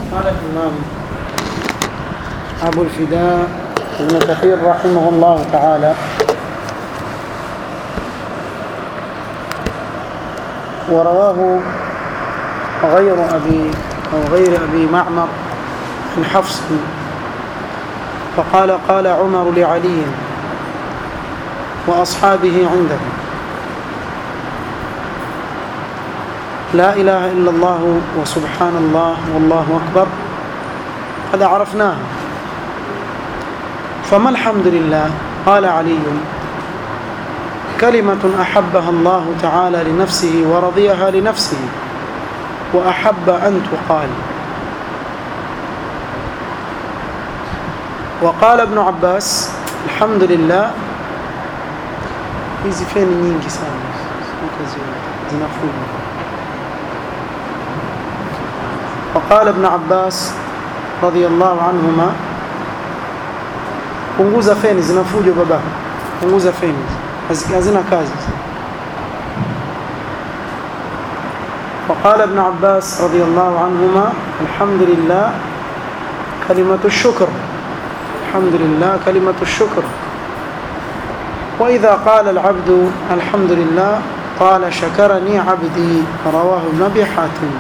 قال الإمام أبو الفداء ابن كثير رحمه الله تعالى ورواه غير أبي أو غير أبي معمر عن حفص فقال قال عمر لعلي وأصحابه عنده لا إله إلا الله وسبحان الله والله أكبر قد عرفناه فما الحمد لله قال علي كلمة أحبها الله تعالى لنفسه ورضيها لنفسه وأحب أن تقال وقال ابن عباس الحمد لله hizi feni nyingi sana zinafuja وقال ابن عباس رضي الله عنهما punguza feni zinafuja baba punguza feni hazina kazi وقال ابن عباس رضي الله عنهما الحمد لله كلمة الشكر الحمد لله كلمة الشكر وإذا قال العبد الحمد لله قال شكرني عبدي رواه ابن أبي حاتم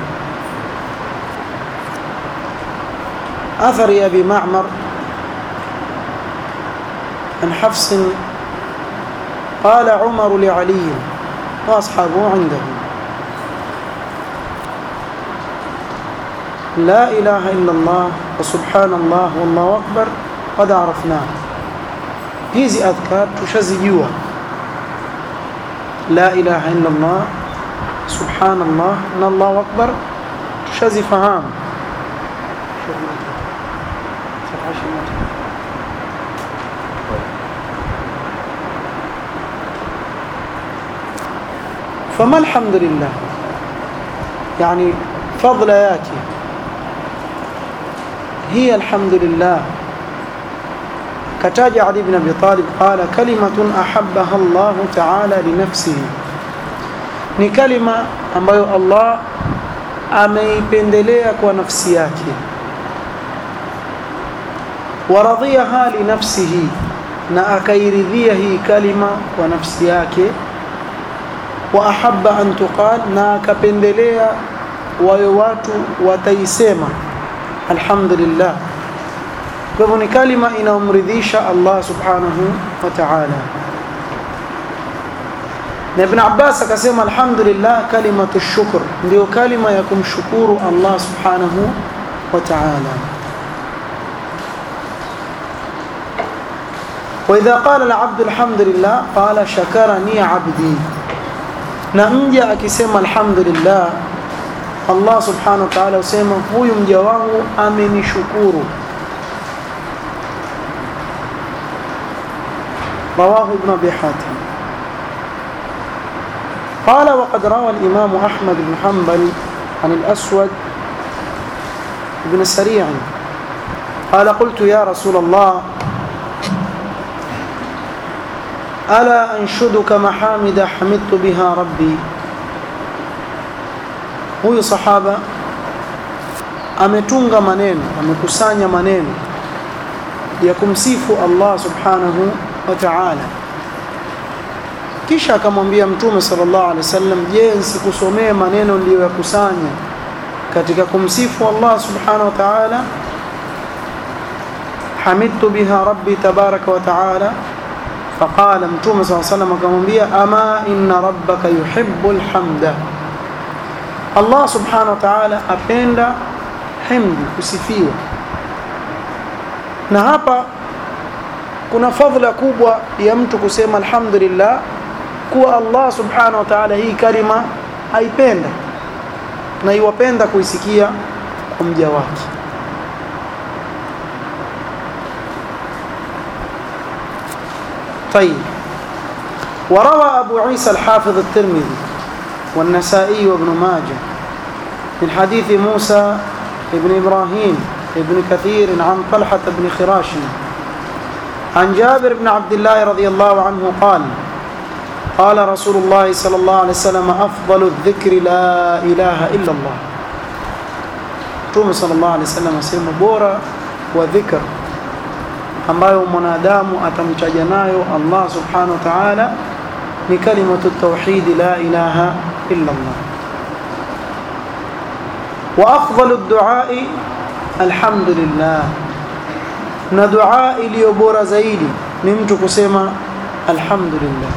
أثر أبي معمر عن حفص قال عمر لعلي وأصحابه عنده لا إله إلا الله وسبحان الله والله أكبر قد عرفناه hizi adhkar tushazijua la ilaha illa Allah subhanallah na Allahu akbar tushazifahamu فما الحمد لله يعني فضل ياتي هي الحمد لله كتاج علي بن أبي طالب قال كلمة أحبها الله تعالى لنفسه ni kalima ambayo Allah ameipendelea kwa nafsi yake waradhiyaha li nafsihi na akairidhia hii kalima kwa nafsi yake wa ahabba an tuqal na akapendelea wawe watu wataisema alhamdulillah kwa hivyo ni kalima inayomridhisha Allah subhanahu wa ta'ala na Ibn Abbas akasema alhamdulillah kalimatu shukr ndio kalima ya kumshukuru Allah subhanahu wa ta'ala وإذا قال العبد الحمد لله قال شكرني عبدي na mja akisema alhamdulillah Allah subhanahu wa ta'ala usema huyu mja wangu amenishukuru رواه ابن أبي حاتم قال وقد روى الإمام أحمد بن حنبل عن الأسود بن سريع قال قلت يا رسول الله ألا أنشدك محامد حمدت بها ربي huyu sahaba ametunga maneno amekusanya maneno ya kumsifu Allah subhanahu wa ta'ala kisha akamwambia mtume sallallahu alaihi wasallam je nsikusomee maneno niliyoyakusanya katika kumsifu Allah subhanahu wa ta'ala hamidtu biha rabbi tabaraka wa ta'ala فقال متوم صلى الله عليه وسلم akamwambia ama inna rabbaka yuhibbul hamda Allah subhanahu wa ta'ala apenda hamdi kusifiwa na hapa kuna fadhila kubwa ya mtu kusema alhamdulillah kuwa Allah subhanahu wa ta'ala hii kalima haipenda na iwapenda kuisikia kwa mja wake طيب وروى أبو عيسى الحافظ الترمذي والنسائي وابن ماجه من حديث موسى ابن إبراهيم ابن كثير عن طلحة بن خراش عن جابر بن عبد الله رضي الله عنه قال قال رسول الله صلى الله عليه وسلم أفضل الذكر لا إله إلا الله Mtume sallallahu alaihi wasallam asema bora wa dhikr ambayo mwanadamu atamchaja nayo Allah subhanahu wa ta'ala ni kalimatu tauhid la ilaha illa Allah wa afdalu ad-du'a alhamdulillah na dua iliyo bora zaidi ni mtu kusema alhamdulillah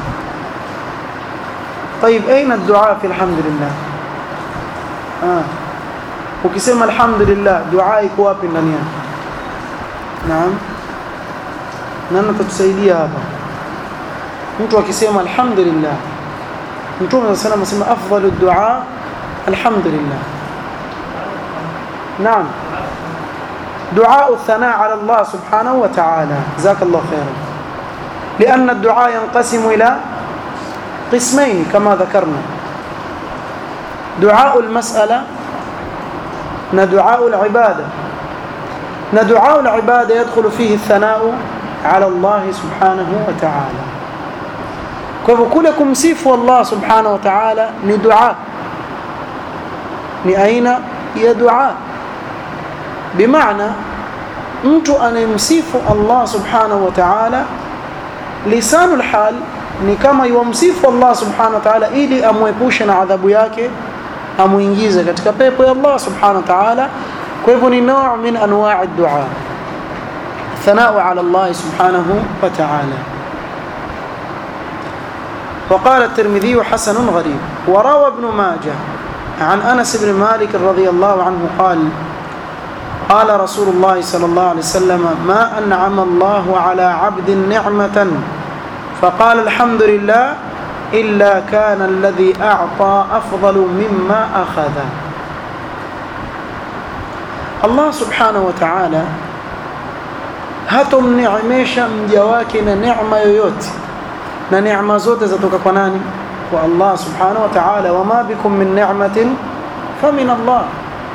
طيب اين الدعاء في الحمد لله ah ukisema alhamdulillah dua iko wapi ndani yake naam nani atatusaidia hapa mtu akisema alhamdulillah mtume sallallahu alayhi wasallam afdalu dua alhamdulillah naam دعاء الثناء على الله سبحانه وتعالى جزاك الله خيرا لأن الدعاء ينقسم إلى قسمين كما ذكرنا دعاء المسألة ندعاء العبادة ندعاء العبادة يدخل فيه الثناء على الله سبحانه وتعالى كلكم سيفوا الله سبحانه وتعالى ندعاء لأين هي دعاء بمعنى mtu anayemsifu Allah subhanahu wa ta'ala lisanul hal ni kama yumsifu Allah subhanahu wa ta'ala ili amwepushe na adhabu yake amuingize katika pepo ya Allah subhanahu wa ta'ala kwa hivyo ni nao min anwa' ad-du'a thanau ala Allah subhanahu wa ta'ala وقال الترمذي حسن غريب وروى ابن ماجه عن أنس بن مالك رضي الله عنه قال قال رسول الله صلى الله عليه وسلم ما أنعم الله على عبد نعمة فقال الحمد لله إلا كان الذي أعطى أفضل مما أخذ الله سبحانه وتعالى hatomneemesha mja wake na neema yoyote na neema zote zatoka kwa nani kwa Allah subhanahu wa ta'ala wama bikum min ni'matin famin Allah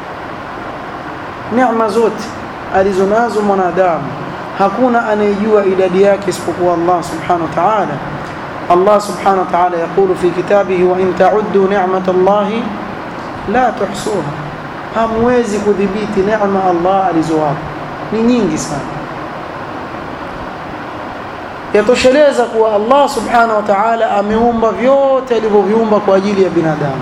neema zote alizonazo mwanadamu hakuna anayejua idadi yake isipokuwa Allah subhanahu wa ta'ala Allah subhanahu wa ta'ala yakulu fi kitabihi wa in ta'uddu ni'mat Allah la tuhsuha hamwezi kudhibiti neema Allah alizowapa ni nyingi sana yatosheleza kuwa Allah subhanahu wa ta'ala ameumba vyote alivyoviumba kwa ajili ya binadamu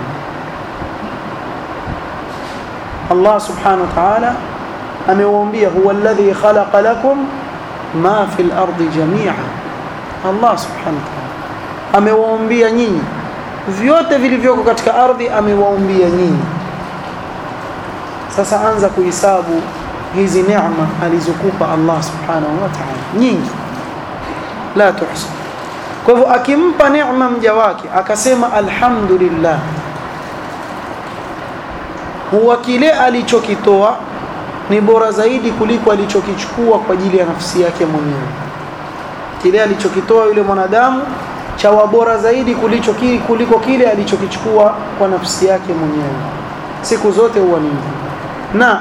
Allah subhanahu wa ta'ala amewaambia huwa alladhi khalaqa lakum ma fil ardi jami'a Allah subhanahu wa ta'ala amewaambia nyinyi vyote vilivyoko katika ardhi amewaambia nyinyi sasa anza kuhesabu hizi neema alizokupa Allah subhanahu wa ta'ala nyingi la tuhsa kwa hivyo akimpa neema mja wake akasema alhamdulillah huwa kile alichokitoa ni bora zaidi kuliko alichokichukua kwa ajili ya nafsi yake mwenyewe kile alichokitoa yule mwanadamu chawa bora zaidi kuliko kile, kuliko kile alichokichukua kwa nafsi yake mwenyewe siku zote huwa ni na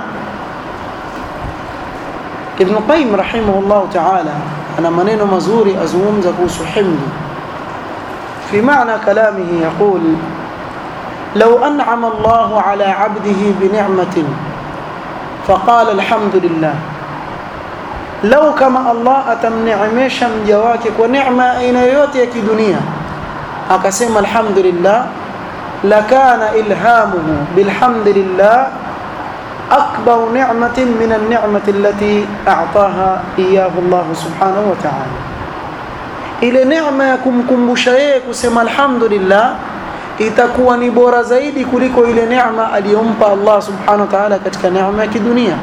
Ibn Qayyim rahimahullah ta'ala ana maneno mazuri azungumza kuhusu himdi في معنى كلامه يقول لو أنعم الله على عبده بنعمة فقال الحمد لله لو كما الله أتمنعمش مجواك ونعمة أين يوتيك دنيا أقسم الحمد لله لكان إلهامه بالحمد لله أكبر نعمة من النعمة التي أعطاها إياه الله سبحانه وتعالى ile neema ya kumkumbusha yeye kusema alhamdulillah itakuwa ni bora zaidi kuliko ile neema aliyompa Allah subhanahu wa ta'ala katika neema ya kidunia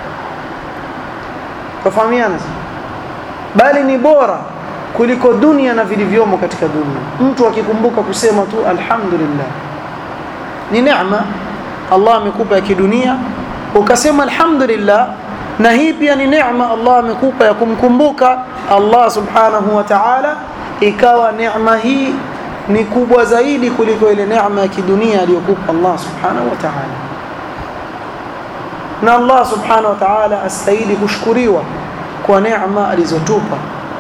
tafahamiana bali ni bora kuliko dunia na vilivyomo katika dunia mtu akikumbuka kusema tu alhamdulillah ni neema Allah amekupa ya kidunia ukasema alhamdulillah na hii pia ni neema Allah amekupa ya kumkumbuka Allah subhanahu wa ta'ala ikawa neema hii ni kubwa zaidi kuliko ile neema ya kidunia aliyokupa Allah subhanahu wa ta'ala na Allah subhanahu wa ta'ala astahili kushukuriwa kwa neema alizotupa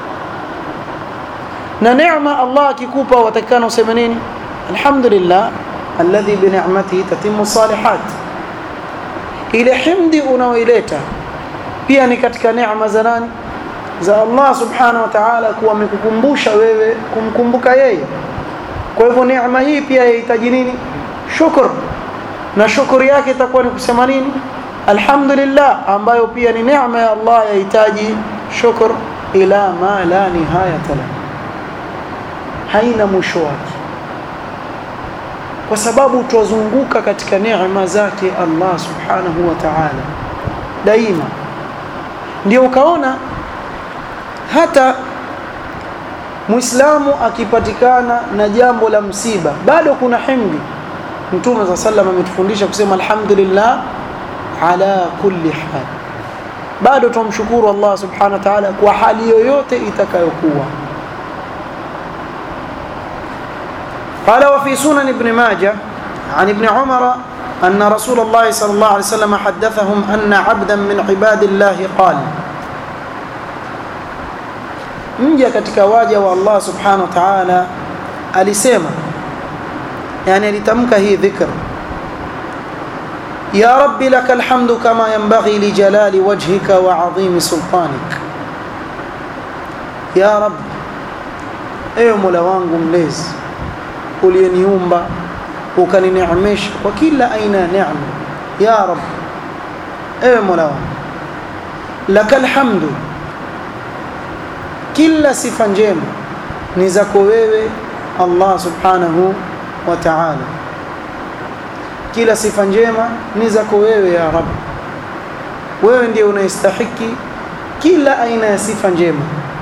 na neema Allah akikupa watakana useme nini alhamdulillah alladhi bi ni'matihi tatimmu salihat ile himdi unaoileta pia ni katika neema za nani za Allah subhanahu wa ta'ala kuwa amekukumbusha wewe kumkumbuka yeye kwa hivyo neema hii pia yahitaji nini shukr na shukuri yake itakuwa ni kusema nini alhamdulillah ambayo pia ni neema ya Allah yahitaji shukr ila ma la nihayata la haina mwisho wake kwa sababu twazunguka katika neema zake Allah subhanahu wa ta'ala daima ndio ukaona hata muislamu akipatikana na jambo la msiba bado kuna himdi mtume za sallam ametufundisha kusema alhamdulillah ala kulli hal bado tumshukuru Allah subhanahu wa ta'ala kwa hali yoyote itakayokuwa قال وفي سنن ابن ماجه عن ابن عمر أن رسول الله صلى الله عليه وسلم حدثهم أن عبدا من عباد الله قال mja katika waja wa Allah subhanahu wa ta'ala alisema yani alitamka hii dhikr ya rabbi lakal hamdu kama yanbaghi li jalali wajhika wa adhimi sultanik ya rabbi ewe mola wangu mlezi uliyeniumba ukanineemesha kwa kila aina ya neema ya rabbi ewe mola wangu lakal hamdu kila sifa njema ni zako wewe Allah subhanahu wa ta'ala kila sifa njema ni zako wewe ya rab wewe ndiye unayestahiki kila aina ya sifa njema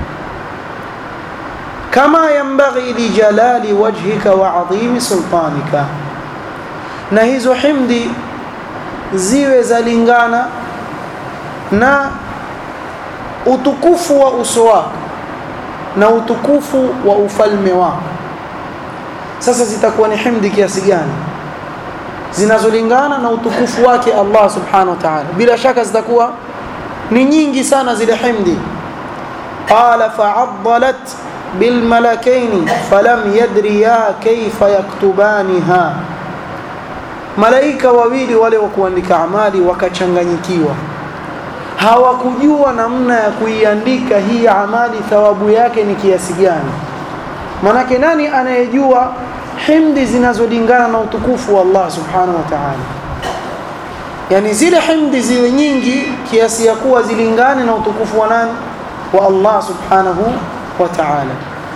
kama yambaghi li jalali wajhika wa adhimi sultanika na hizo himdi ziwe zalingana na utukufu wa uso wako na utukufu wa ufalme wako sasa zitakuwa ni himdi kiasi gani zinazolingana na utukufu wake Allah subhanahu wa ta'ala bila shaka zitakuwa ni nyingi sana zile himdi qala fa'addalat bil malakaini falam yadriya kayfa yaktubaniha malaika wawili wale wa kuandika amali wakachanganyikiwa hawakujua namna ya kuiandika hii amali thawabu yake ni kiasi gani manake nani anayejua himdi zinazolingana na utukufu wa Allah subhanahu wa ta'ala yani zile himdi ziwe nyingi kiasi ya kuwa zilingane na utukufu wa nani wa Allah subhanahu wa ta'ala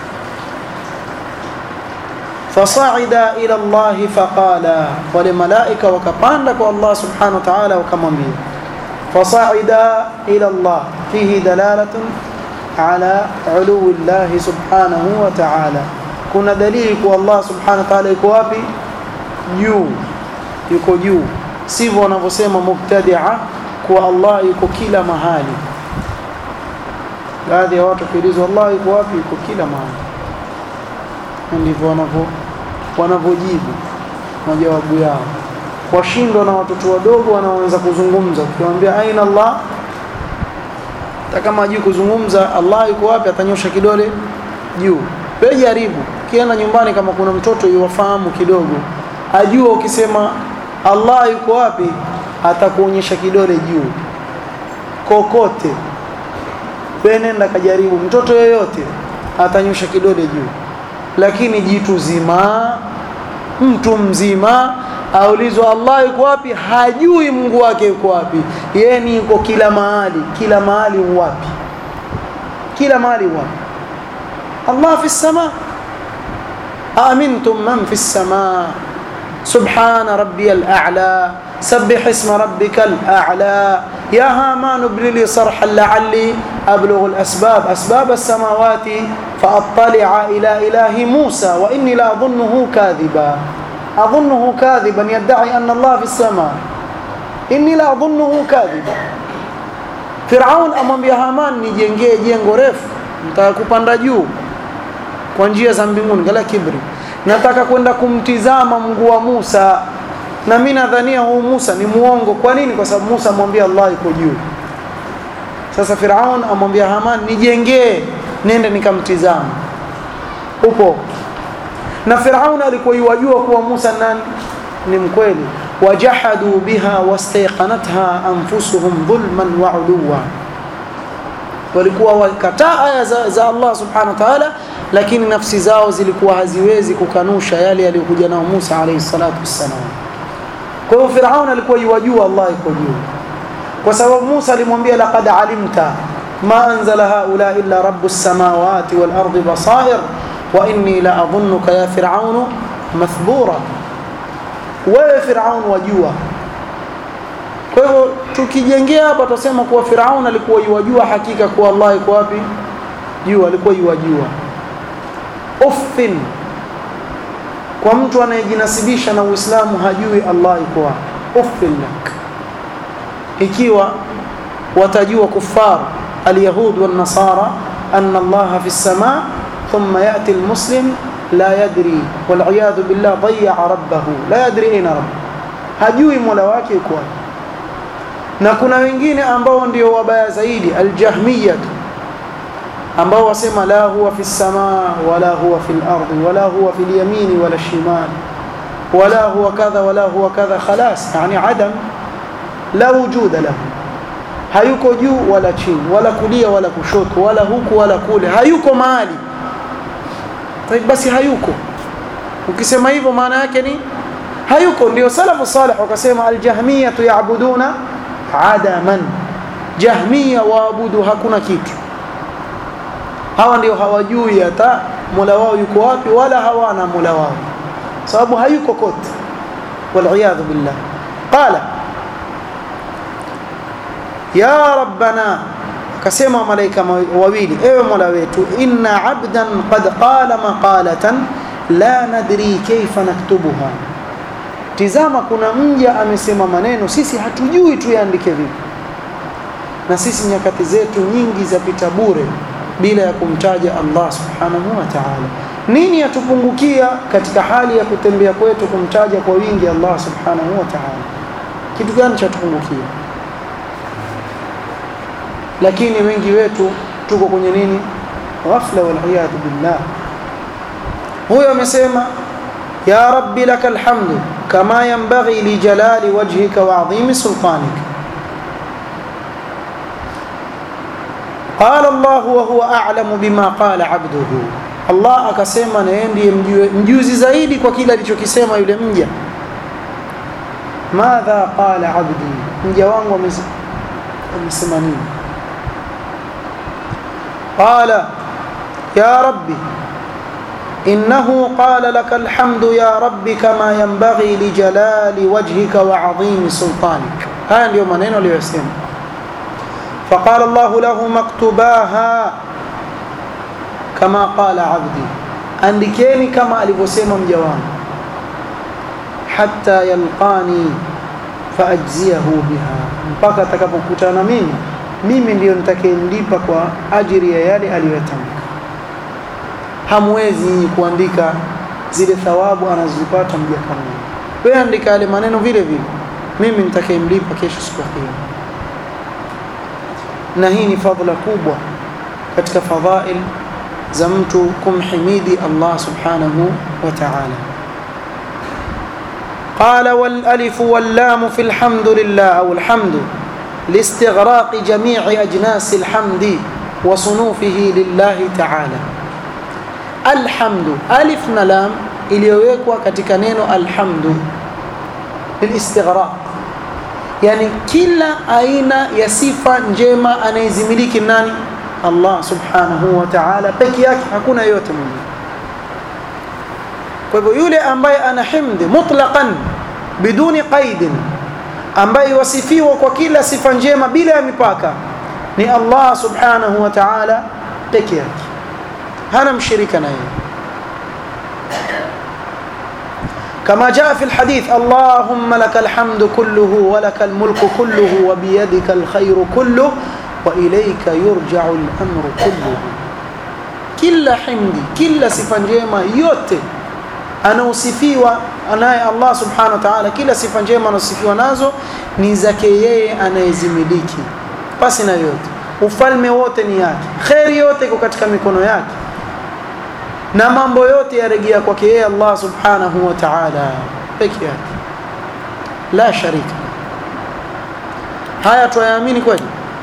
فصعد إلى الله فقال ولملائكة وكباندك الله سبحانه وتعالى وكمامين فصعد إلى الله فيه دلالة على علو الله سبحانه وتعالى كنا دليل الله سبحانه وتعالى yuko wapi juu yuko juu sivyo wanavyosema mubtadia kuwa Allah yuko kila mahali baadhi ya watu kuulizwa Allah yuko wapi yuko kila mahali ndivyo wanavyo wanavyojibu majawabu yao washindwa na watoto wadogo wanaoanza kuzungumza ukiwaambia aina Allah hata kama hajui kuzungumza Allah yuko wapi atanyosha kidole juu wewe jaribu kienda nyumbani kama kuna mtoto yuwafahamu kidogo ajua ukisema Allah yuko wapi atakuonyesha kidole juu kokote wewe nenda kajaribu mtoto yoyote atanyosha kidole juu lakini jitu zima mtu mzima aulizwa Allah yuko wapi hajui Mungu wake yuko wapi yeye ni yuko kila mahali kila mahali wapi kila mahali wapi Allah fi sama amintum man fi sama subhana rabbiyal a'la سبح اسم ربك الأعلى يا هامان ابن لي صرحا لعلي أبلغ الأسباب أسباب السماوات فأطلع إلى إله موسى وإني لأظنه كاذبا أظنه كاذبا يدعي أن الله في السماء إني لأظنه كاذبا Firaun amwambia Haman nijengee jengo refu nataka kupanda juu kwa njia za mbinguni kala kibri nataka kwenda kumtizama Mungu wa Musa na mimi nadhania huu Musa ni muongo kwa nini kwa sababu Musa amwambia Allah yuko juu sasa Firaun amwambia Haman nijengee nende nikamtizama upo na Firaun alikuwa yajua kuwa Musa nani ni mkweli wajahadu biha wastayqanatha anfusuhum dhulman wa uluwa walikuwa wakataa aya za, za Allah subhanahu wa ta'ala lakini nafsi zao zilikuwa haziwezi kukanusha yale yaliyokuja nao Musa alayhi salatu wassalam kwa hiyo Firaun alikuwa yuwajua Allah yuko juu kwa sababu Musa alimwambia laqad alimta ma anzala haula illa rabbus samawati wal ardi basair wa inni la adhunnuka ya Firaun mathbura wewe Firaun wajua kwa hivyo tukijengea hapa tutasema kuwa Firaun alikuwa yuwajua hakika kuwa Allah yuko wapi juu alikuwa yuwajua uffin kwa mtu anayejinasibisha na Uislamu hajui Allah yuko wapi uffin lak ikiwa watajua kuffar alyahud wan nasara anna Allah fi as-sama thumma yati almuslim la yadri wal iyad billah dayya rabbahu la yadri aina rabb hajui mola wake yuko wapi na kuna wengine ambao ndio wabaya zaidi aljahmiyah ambao wasema la huwa fi samaa wala huwa fi al-ardi wala huwa fi al-yamini wala shimal wala huwa kadha wala huwa kadha khalas yani adam la wujuda lahu hayuko juu wala chini wala kulia wala kushoto wala huku wala kule hayuko mahali basi hayuko ukisema hivyo maana yake ni hayuko ndio salafu salih wakasema aljahmiyatu yaabuduna adaman jahmiya waabudu hakuna kitu hawa ndio hawajui hata mola wao yuko wapi wala hawana mola wao sababu hayuko kote waliyadhu billah qala ya rabbana akasema malaika wawili ewe mola wetu inna abdan qad qala maqalatan la nadri kayfa naktubuha tizama kuna mja amesema maneno sisi hatujui tuyaandike vipi na sisi nyakati zetu nyingi zapita bure bila ya kumtaja Allah subhanahu wa ta'ala nini yatupungukia katika hali ya kutembea kwetu kumtaja kwa wingi Allah subhanahu wa ta'ala kitu gani cha tupungukia lakini wengi wetu tuko kwenye nini ghafla wal iyad billah huyo amesema ya rabbi lakal hamdu kama yanbaghi li jalali wajhika wa adhimi sultanika قال الله وهو أعلم بما قال عبده Allah akasema na yeye ndiye mjuzi zaidi kwa kile alichokisema yule mja madha qala abdi mja wangu amesema nini qala ya rabbi innahu qala laka alhamdu ya rabbi kama yanbaghi lijalali wajhika wa adhimi sultanik haya ndiyo maneno aliyosema فقال الله له مكتوباها كما قال عبدي andikeni kama alivyosema mja wangu hatta yalqani faajziyahu biha mpaka atakapokutana mimi mimi ndiyo nitakayemlipa kwa ajiri ya yale aliyotamka hamwezi nyinyi kuandika zile thawabu anazozipata mja kama wewe andika yale maneno vile vile mimi nitakayemlipa kesho siku ya kiyama na hii ni fadhila kubwa katika fadhail za mtu kumhimidi Allah subhanahu wa ta'ala قال والالف واللام في الحمد لله او الحمد لاستغراق جميع اجناس الحمد وصنوفه لله تعالى الحمد الف na lam iliyowekwa katika neno alhamdu lilistighraq yani kila aina ya sifa njema anayezimiliki nani Allah subhanahu wa ta'ala peke yake hakuna yote mwingine kwa hivyo yule ambaye ana himdi mutlaqan biduni qaidin ambaye wasifiwa kwa kila sifa njema bila ya mipaka ni Allah subhanahu wa ta'ala peke yake hana mshirika naye كما جاء في الحديث اللهم لك الحمد كله ولك الملك كله وبيدك الخير كله وإليك يرجع الأمر كله kila himdi kila sifa njema yote anaosifiwa anaye Allah subhanahu wa ta'ala kila sifa njema anaosifiwa nazo ni zake yeye anayezimiliki pasi na yote ufalme wote ni yake kheri yote iko katika mikono yake na mambo yote yarejea kwake yeye Allah subhanahu wa ta'ala peke yake la sharika haya tuyaamini kweli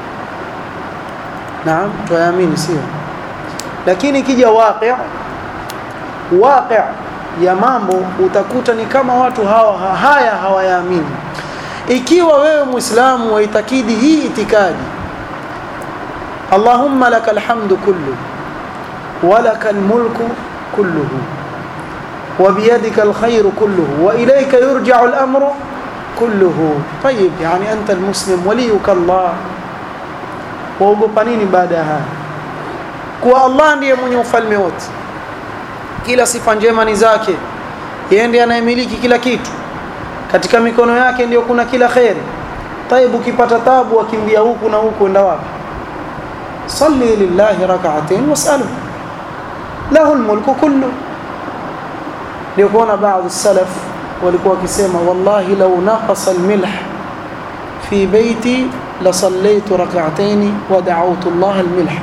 naam tuyaamini sio lakini ikija waqi' waqi' ya mambo utakuta ni kama watu hawa haya hawayaamini ikiwa wewe muislamu waitakidi hii itikadi Allahumma lakal hamdu kullu ولك الملك كله وبيدك الخير كله وإليك يرجع الأمر كله طيب يعني أنت المسلم وليك الله waogopa nini baada ya haya kuwa allah ndiye mwenye ufalme wote kila sifa njema ni zake yeye ndiye anayemiliki kila kitu katika mikono yake ndio kuna kila kheri taibu ukipata tabu wakimbia huku na huku enda wapi salli lillahi rak'atain was'alhu lahu almulku kullu ndio kuona baadhi salaf walikuwa wakisema wallahi law naqasa almilh fi baiti la sallaitu rak'atayn wa da'awtu Allah almilh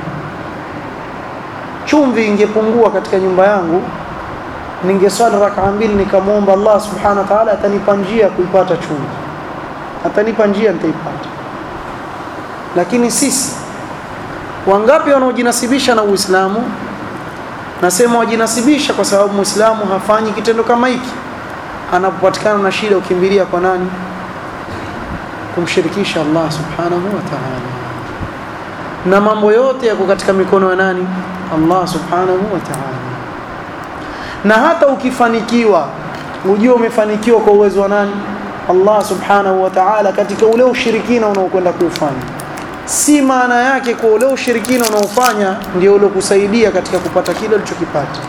chumvi ingepungua katika nyumba yangu ningeswali rak'a mbili nikamwomba Allah subhanahu wa ta'ala atanipa njia kuipata chumvi atanipa njia nitaipata lakini sisi wangapi wanaojinasibisha na Uislamu nasema wajinasibisha kwa sababu Muislamu hafanyi kitendo kama hiki anapopatikana na shida ukimbilia kwa nani kumshirikisha Allah subhanahu wa ta'ala na mambo yote yako katika mikono ya nani Allah subhanahu wa ta'ala na hata ukifanikiwa ujue umefanikiwa kwa uwezo wa nani Allah subhanahu wa ta'ala katika ule ushirikina unaokwenda kuufanya si maana yake kwa ule ushirikina unaofanya ndio ule kusaidia katika kupata kile ulichokipata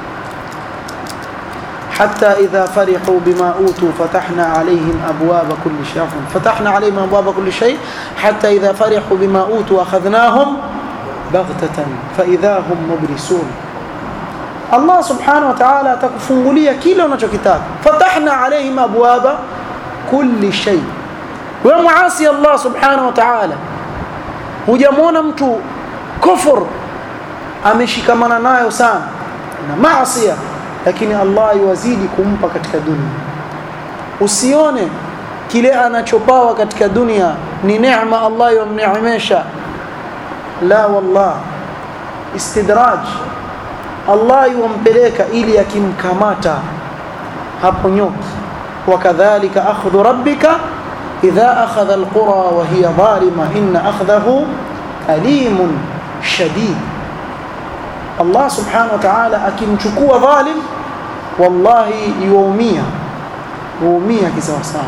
حتى إذا فرحوا بما أوتوا فتحنا عليهم أبواب كل شيء فتحنا عليهم أبواب كل شيء حتى إذا فرحوا بما أوتوا أخذناهم بغتة فإذا هم مبلسون الله سبحانه وتعالى تكفنغلية كيلو نجو كتاب فتحنا عليهم أبواب كل شيء ومعاصي الله سبحانه وتعالى hujamwona mtu kufur ameshikamana nayo sana na maasia lakini Allah yuwazidi kumpa katika dunia usione kile anachopawa katika dunia ni neema Allah yomneemesha la wallah istidraj Allah yumpeleka ili akimkamata hapo nyoki wakadhalika akhdhu rabbika إذا أخذ القرى وهي ظالمة إن أخذه أليم شديد الله سبحانه وتعالى akimchukua dhalim wallahi yuumia huumia kisawasawa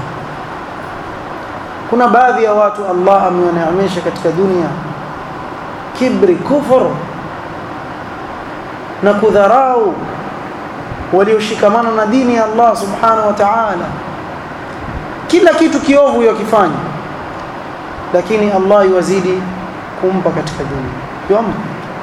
kuna baadhi ya watu Allah amewaneemesha katika dunia kibri kufur na kudharau walioshikamana na dini ya Allah subhanahu wa ta'ala kila kitu kiovu yakifanya lakini Allah yuwazidi kumpa katika dunia yompa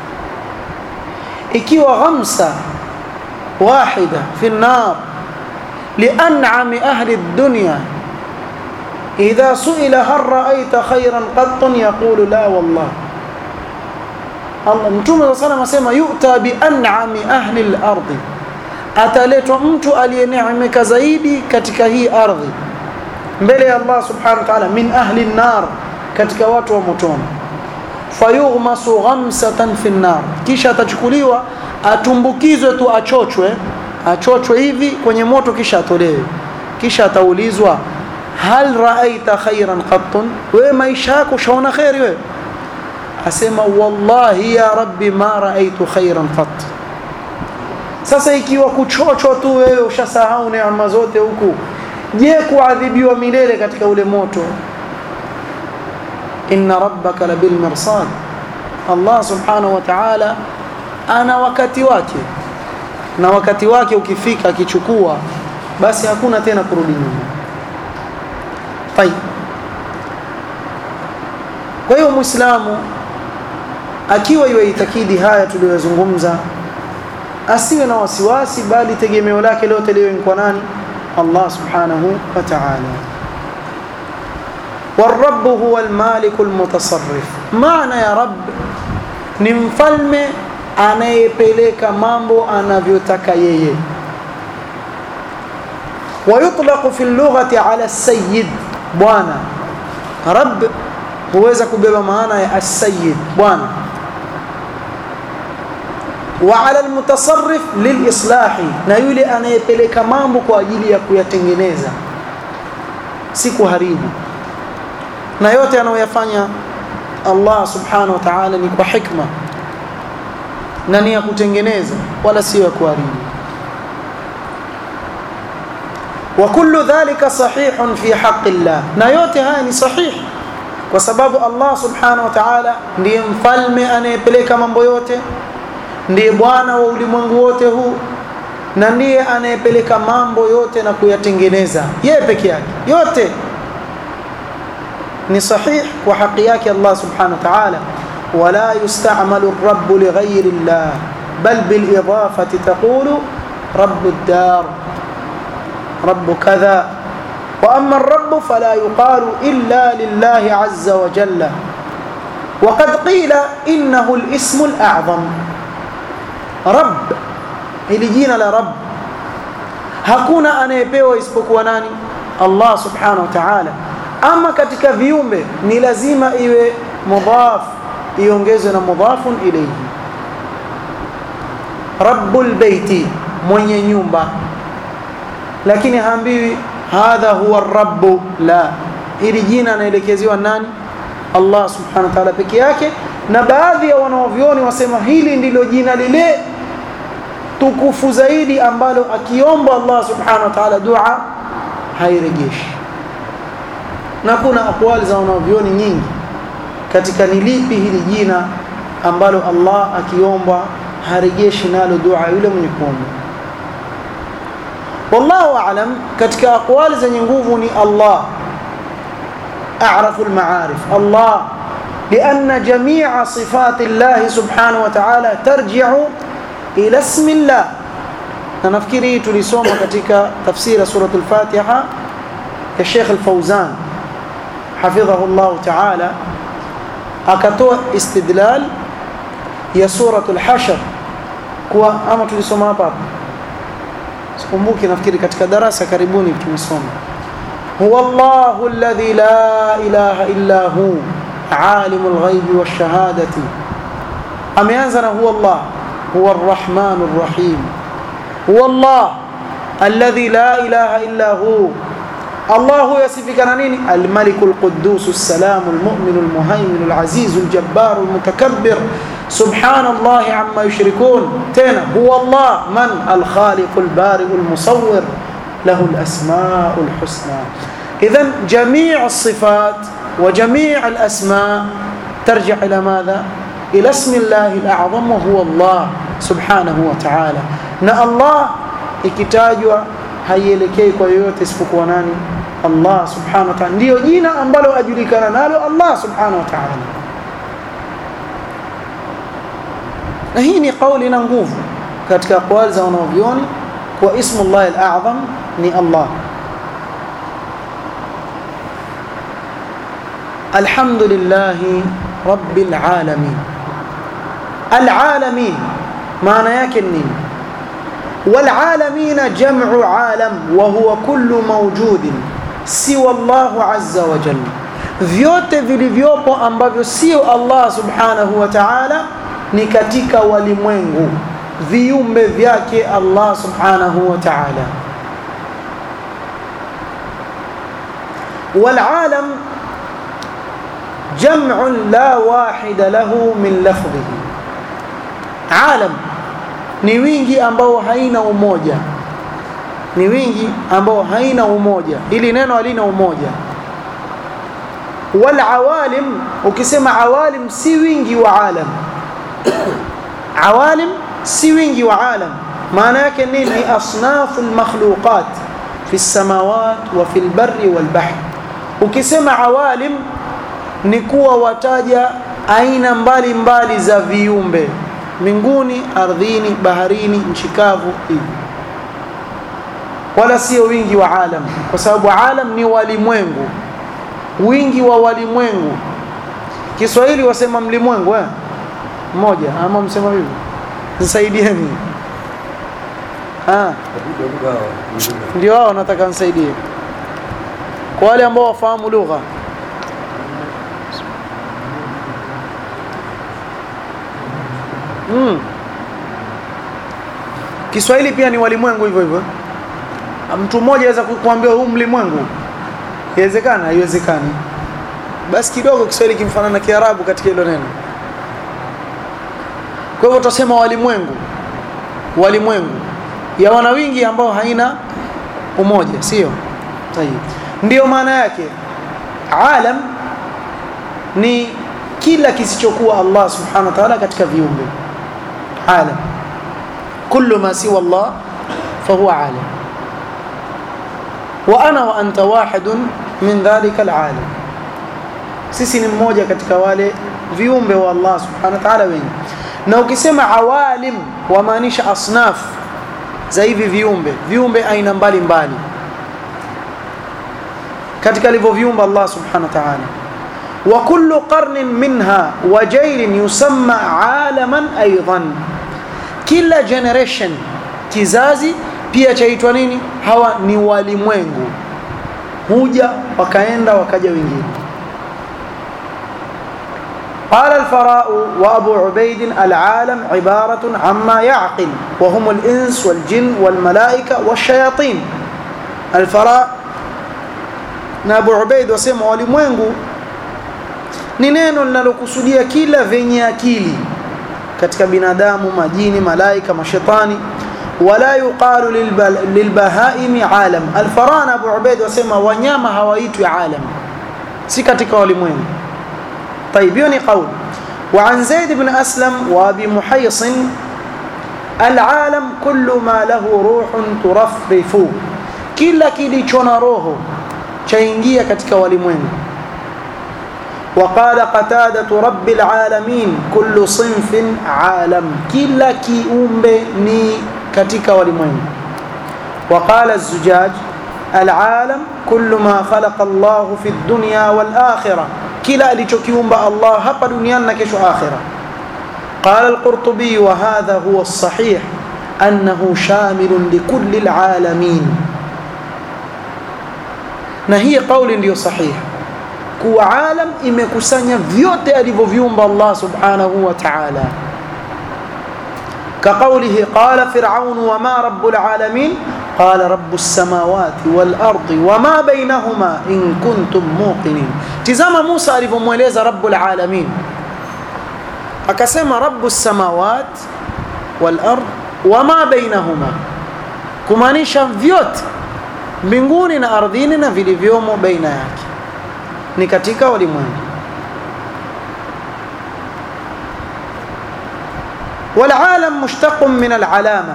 ikiwa ghamsa wahida fi an-nar li'an'ami ahli ad-dunya idha su'ila hal ra'aita khayran qattun yaqulu la wallah Allah mtume sallallahu asema yu'ta bi an'ami ahli al-ardi ataletwa mtu aliyeneemeka zaidi katika hii ardhi mbele ya Allah subhanahu wa ta'ala min ahli an-nar katika watu wa motoni fayughmasu ghamsatan fi an-nar kisha atachukuliwa atumbukizwe tu achochwe achochwe hivi kwenye moto kisha atolewe kisha ataulizwa hal ra'aita khairan qattun wewe maisha yako ushaona khairi wewe asema wallahi ya rabbi ma ra'aitu khairan qatt sasa ikiwa kuchochwa tu wewe ushasahau neema zote huku je kuadhibiwa milele katika ule moto inna rabbaka labil mirsad Allah subhanahu wa ta'ala ana wakati wake na wakati wake ukifika akichukua basi hakuna tena kurudi nyuma tayeb kwa hiyo muislamu akiwa yuitakidi haya tuliyozungumza asiwe na wasiwasi bali tegemeo lake lote liwe kwa nani Allah subhanahu wa ta'ala والرب هو المالك المتصرف معنى يا رب ni mfalme anayepeleka mambo anavyotaka yeye ويطلق في اللغة على السيد bwana رب huweza kubeba maana ya السيد bwana وعلى المتصرف للإصلاح na yule anayepeleka mambo kwa ajili ya kuyatengeneza si kuharibu na yote anayoyafanya Allah subhanahu wa ta'ala ni kwa hikma na ni ya kutengeneza wala sio ya kuharibu وكل ذلك صحيح في حق الله na yote haya ni sahihi kwa sababu Allah subhanahu wa ta'ala ndiye mfalme anayepeleka mambo yote ndiye bwana wa ulimwengu wote huu na ndiye anayepeleka mambo yote na kuyatengeneza yeye peke yake yote ni sahih kwa haki yake Allah subhanahu wa ta'ala wala yusta'malu ar-rabb li ghayri Allah bal bil idafati taqulu rabb ad-dar rabb kadha واما الرب فلا يقال الا لله عز وجل وقد قيل انه الاسم الاعظم رب ili jina la rabb hakuna anayepewa isipokuwa nani Allah subhanahu wa ta'ala ama katika viumbe ni lazima iwe mudhaf iongezwe na mudhafun ilayhi rabbul baiti mwenye nyumba lakini haambiwi hadha huwa rabb la ili jina anaelekeziwa nani Allah subhanahu wa ta'ala peke yake na baadhi ya wanaovioni wasema hili ndilo jina lile tukufu zaidi ambalo akiomba Allah subhanahu wa ta'ala dua hairejeshi na kuna akwali za wanavyoni nyingi katika ni lipi hili jina ambalo Allah akiomba harejeshi nalo dua yule mwenye kuomba wallahu aalam katika akwali zenye nguvu ni Allah a'rafu al-ma'arif Allah لأن جميع صفات الله سبحانه وتعالى ترجع ila ismillah na nafikiri hii tulisoma katika tafsiri surat al-Fatiha ya Sheikh al-Fawzan hafidhahu Allah ta'ala akatoa istidlal ya surat al-Hashr kwa ama tulisoma hapa hapa sikumbuki nafikiri katika darasa karibuni tumesoma huwa Allahu alladhi la ilaha illa hu alimul ghaibi wash-shahadati ameanza na huwa Allah هو الرحمن الرحيم هو الله الذي لا إله إلا هو الله يصفك نين الملك القدوس السلام المؤمن المهيمن العزيز الجبار المتكبر سبحان الله عما يشركون تينا هو الله من الخالق البارئ المصور له الأسماء الحسنى إذا جميع الصفات وجميع الأسماء ترجع إلى ماذا؟ إلى اسم الله الأعظم وهو الله سبحانه وتعالى na Allah ikitajwa haielekei kwa yoyote isipokuwa nani Allah subhanahu wa ta'ala ndio jina ambalo ajulikana nalo Allah subhanahu wa ta'ala na hii ni kauli na nguvu katika aqwali za wanavyoni kwa ismu Allah al-a'zam ni Allah alhamdulillah rabbil alamin العالمين معنى yake nini والعالمين جمع عالم وهو كل موجود سوى الله عز وجل vyote vilivyopo ambavyo sio Allah subhanahu wa ta'ala ni katika walimwengu viumbe vyake Allah subhanahu wa ta'ala والعالم جمع لا واحد له من لفظه alam ni wingi ambao haina umoja ni wingi ambao haina umoja ili neno halina umoja wal awalim ukisema awalim si wingi wa alam awalim si wingi wa alam maana yake nini asnafu almakhluqat fi samawat wa fi albarri wal bahr ukisema awalim ni kuwa wataja aina mbali mbali za viumbe mbinguni ardhini baharini nchi kavu hivi wala sio wingi wa alam kwa sababu alam ni walimwengu wingi wa walimwengu Kiswahili wasema mlimwengu eh mmoja ama msema hivi nisaidieni Ah, ndio hao nataka nisaidie kwa wale ambao wafahamu lugha mm. Kiswahili pia ni walimwengu hivyo hivyo. Mtu mmoja aweza kukuambia huu mlimwengu, inawezekana? Haiwezekani. Basi kidogo Kiswahili kimfanana na Kiarabu katika hilo neno. Kwa hivyo tutasema walimwengu, walimwengu ya wana wingi ambao haina umoja, sio? Tayeb, ndiyo maana yake alam ni kila kisichokuwa Allah subhanahu wa ta'ala katika viumbe. Alam kullu ma siwa Allah fahuwa alam, wa ana wa anta wahidun min dhalika alalam, sisi ni mmoja katika wale viumbe wa Allah subhanahu wa ta'ala wengi. Na ukisema awalim wamaanisha asnaf za hivi viumbe, viumbe aina mbalimbali katika alivyoviumba Allah subhanahu wa ta'ala wa kullu qarnin minha wa jailin yusamma alaman aidan, kila generation kizazi pia chaitwa nini? Hawa ni walimwengu, huja wakaenda wakaja wengine. قال الفراء وأبو عبيد العالم عبارة عما يعقل وهم الإنس والجن والملائكة والشياطين الفراء na Abu Ubaid wasema walimwengu ni neno linalokusudia kila venye akili katika binadamu, majini, malaika, mashetani. Wala yuqalu lilbahaimi alam. Alfarana Abu Ubaid wasema wanyama hawaitwi alam, si katika walimwengu. طيب يوني قول وعن زيد بن أسلم وأبي محيص العالم كل ما له روح ترفرف kila kilicho na roho chaingia katika walimwengu وقال قتادة رب العالمين كل صنف عالم كلا kiumbe ni katika walimwengu وقال الزجاج العالم كل ما خلق الله في الدنيا والآخرة kila alichokiumba Allah hapa duniani na kesho akhira. Qala al-Qurtubi wa hadha huwa as-sahih annahu shamilun likulli al-alamin, na hii kauli ndiyo sahihi kuwa alam imekusanya vyote alivyoviumba Allah subhanahu wa ta'ala. كقوله قال فرعون وما رب العالمين قال رب السماوات والأرض وما بينهما إن كنتم موقنين تزام موسى alivyomweleza رب العالمين akasema رب السماوات والأرض وما بينهما kumaanisha vyote mbinguni na ardhini na vilivyomo baina yake ni katika walimwengu والعالم مشتق من العلامة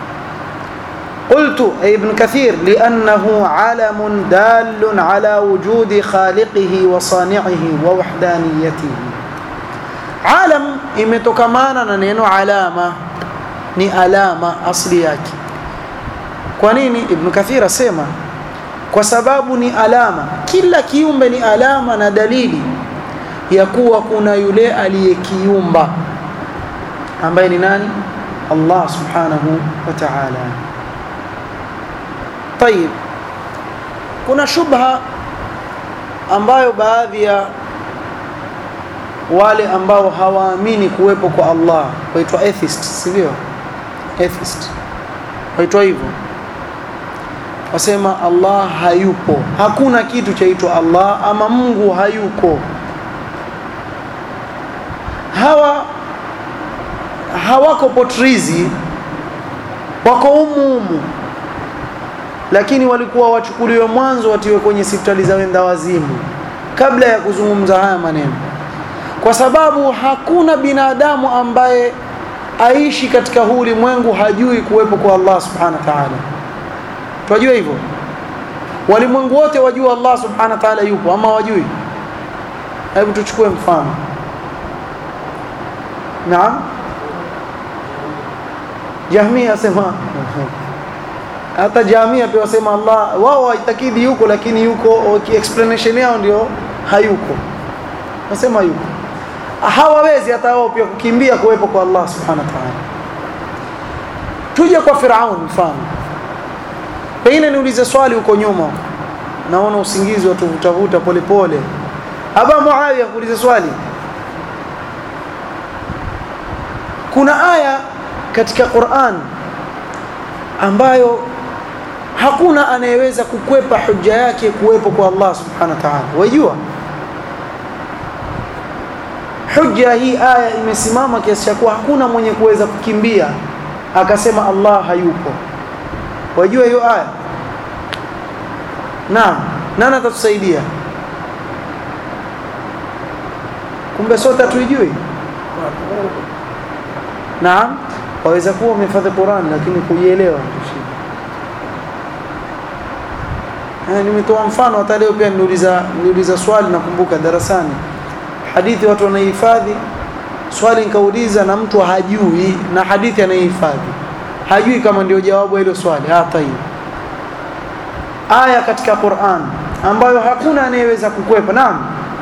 قلت أي ابن كثير لأنه علم دال على وجود خالقه وصانعه ووحدانيته عالم imetokana na neno alama ni alama asli yake kwa nini ibn kathir asema kwa sababu ni alama kila kiumbe ni alama na dalili ya kuwa kuna yule aliyekiumba ambaye ni nani Allah subhanahu wa ta'ala طيب kuna shubha ambayo baadhi ya wale ambao hawaamini kuwepo kwa Allah waitwa atheist sivyo atheist waitwa hivyo wasema Allah hayupo hakuna kitu chaitwa Allah ama Mungu hayuko hawa hawako potrizi wako umuumu lakini walikuwa wachukuliwe mwanzo watiwe kwenye hospitali za wenda wazimu kabla ya kuzungumza haya maneno kwa sababu hakuna binadamu ambaye aishi katika huu ulimwengu hajui kuwepo kwa Allah subhanahu wa ta'ala tunajua hivyo walimwengu wote wajua Allah subhanahu wa ta'ala yupo ama wajui hebu tuchukue mfano naam Jahmia asema hata Jamia pia wasema Allah wao waitakidi yuko lakini yuko explanation yao ndio hayuko nasema yuko hawawezi hata wao pia kukimbia kuwepo kwa Allah subhanahu wa ta'ala tuje kwa Firaun mfano pengine niulize swali huko nyuma naona usingizi watuvutavuta polepole aba Muawiya kuuliza swali kuna aya katika Qur'an ambayo hakuna anayeweza kukwepa hujja yake kuwepo kwa Allah subhanahu wa ta'ala wajua hujja hii aya imesimama kiasi cha kuwa hakuna mwenye kuweza kukimbia akasema Allah hayupo wajua hiyo aya naam nani atatusaidia kumbe sote hatuijui naam waweza kuwa umehifadhi Qur'an lakini kuielewa ndio nimetoa mfano hata leo pia niuliza niuliza swali nakumbuka darasani hadithi watu wanaihifadhi swali nikauliza na mtu hajui na hadithi anaihifadhi hajui kama ndio jawabu hilo swali hata hiyo aya katika Qur'an ambayo hakuna anayeweza kukwepa naam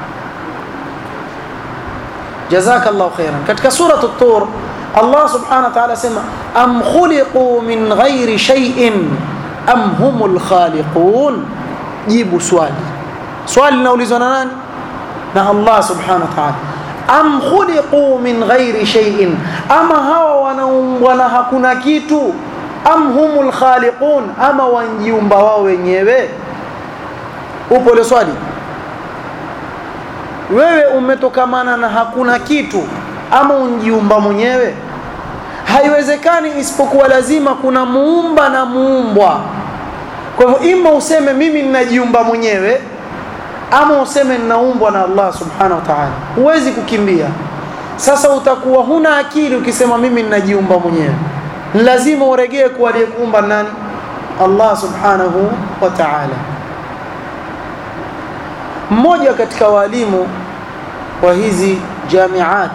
jazakallahu khairan katika sura at-tur Allah subhanahu wa ta'ala sema am khuliqu min ghairi shay'in am humul khaliqun jibu swali swali linaulizwa na nani na Allah subhanahu wa ta'ala am khuliqu min ghairi shay'in ama hawa wanaumbwa na hakuna kitu am humul khaliqun ama wanjiumba wao wenyewe upo ile swali wewe umetokamana na hakuna kitu ama unjiumba mwenyewe haiwezekani isipokuwa lazima kuna muumba na muumbwa kwa hivyo ima useme mimi ninajiumba mwenyewe ama useme ninaumbwa na Allah subhanahu wa ta'ala huwezi kukimbia sasa utakuwa huna akili ukisema mimi ninajiumba mwenyewe lazima uregee kwa aliyekuumba nani Allah subhanahu wa ta'ala mmoja katika walimu wa hizi jamiat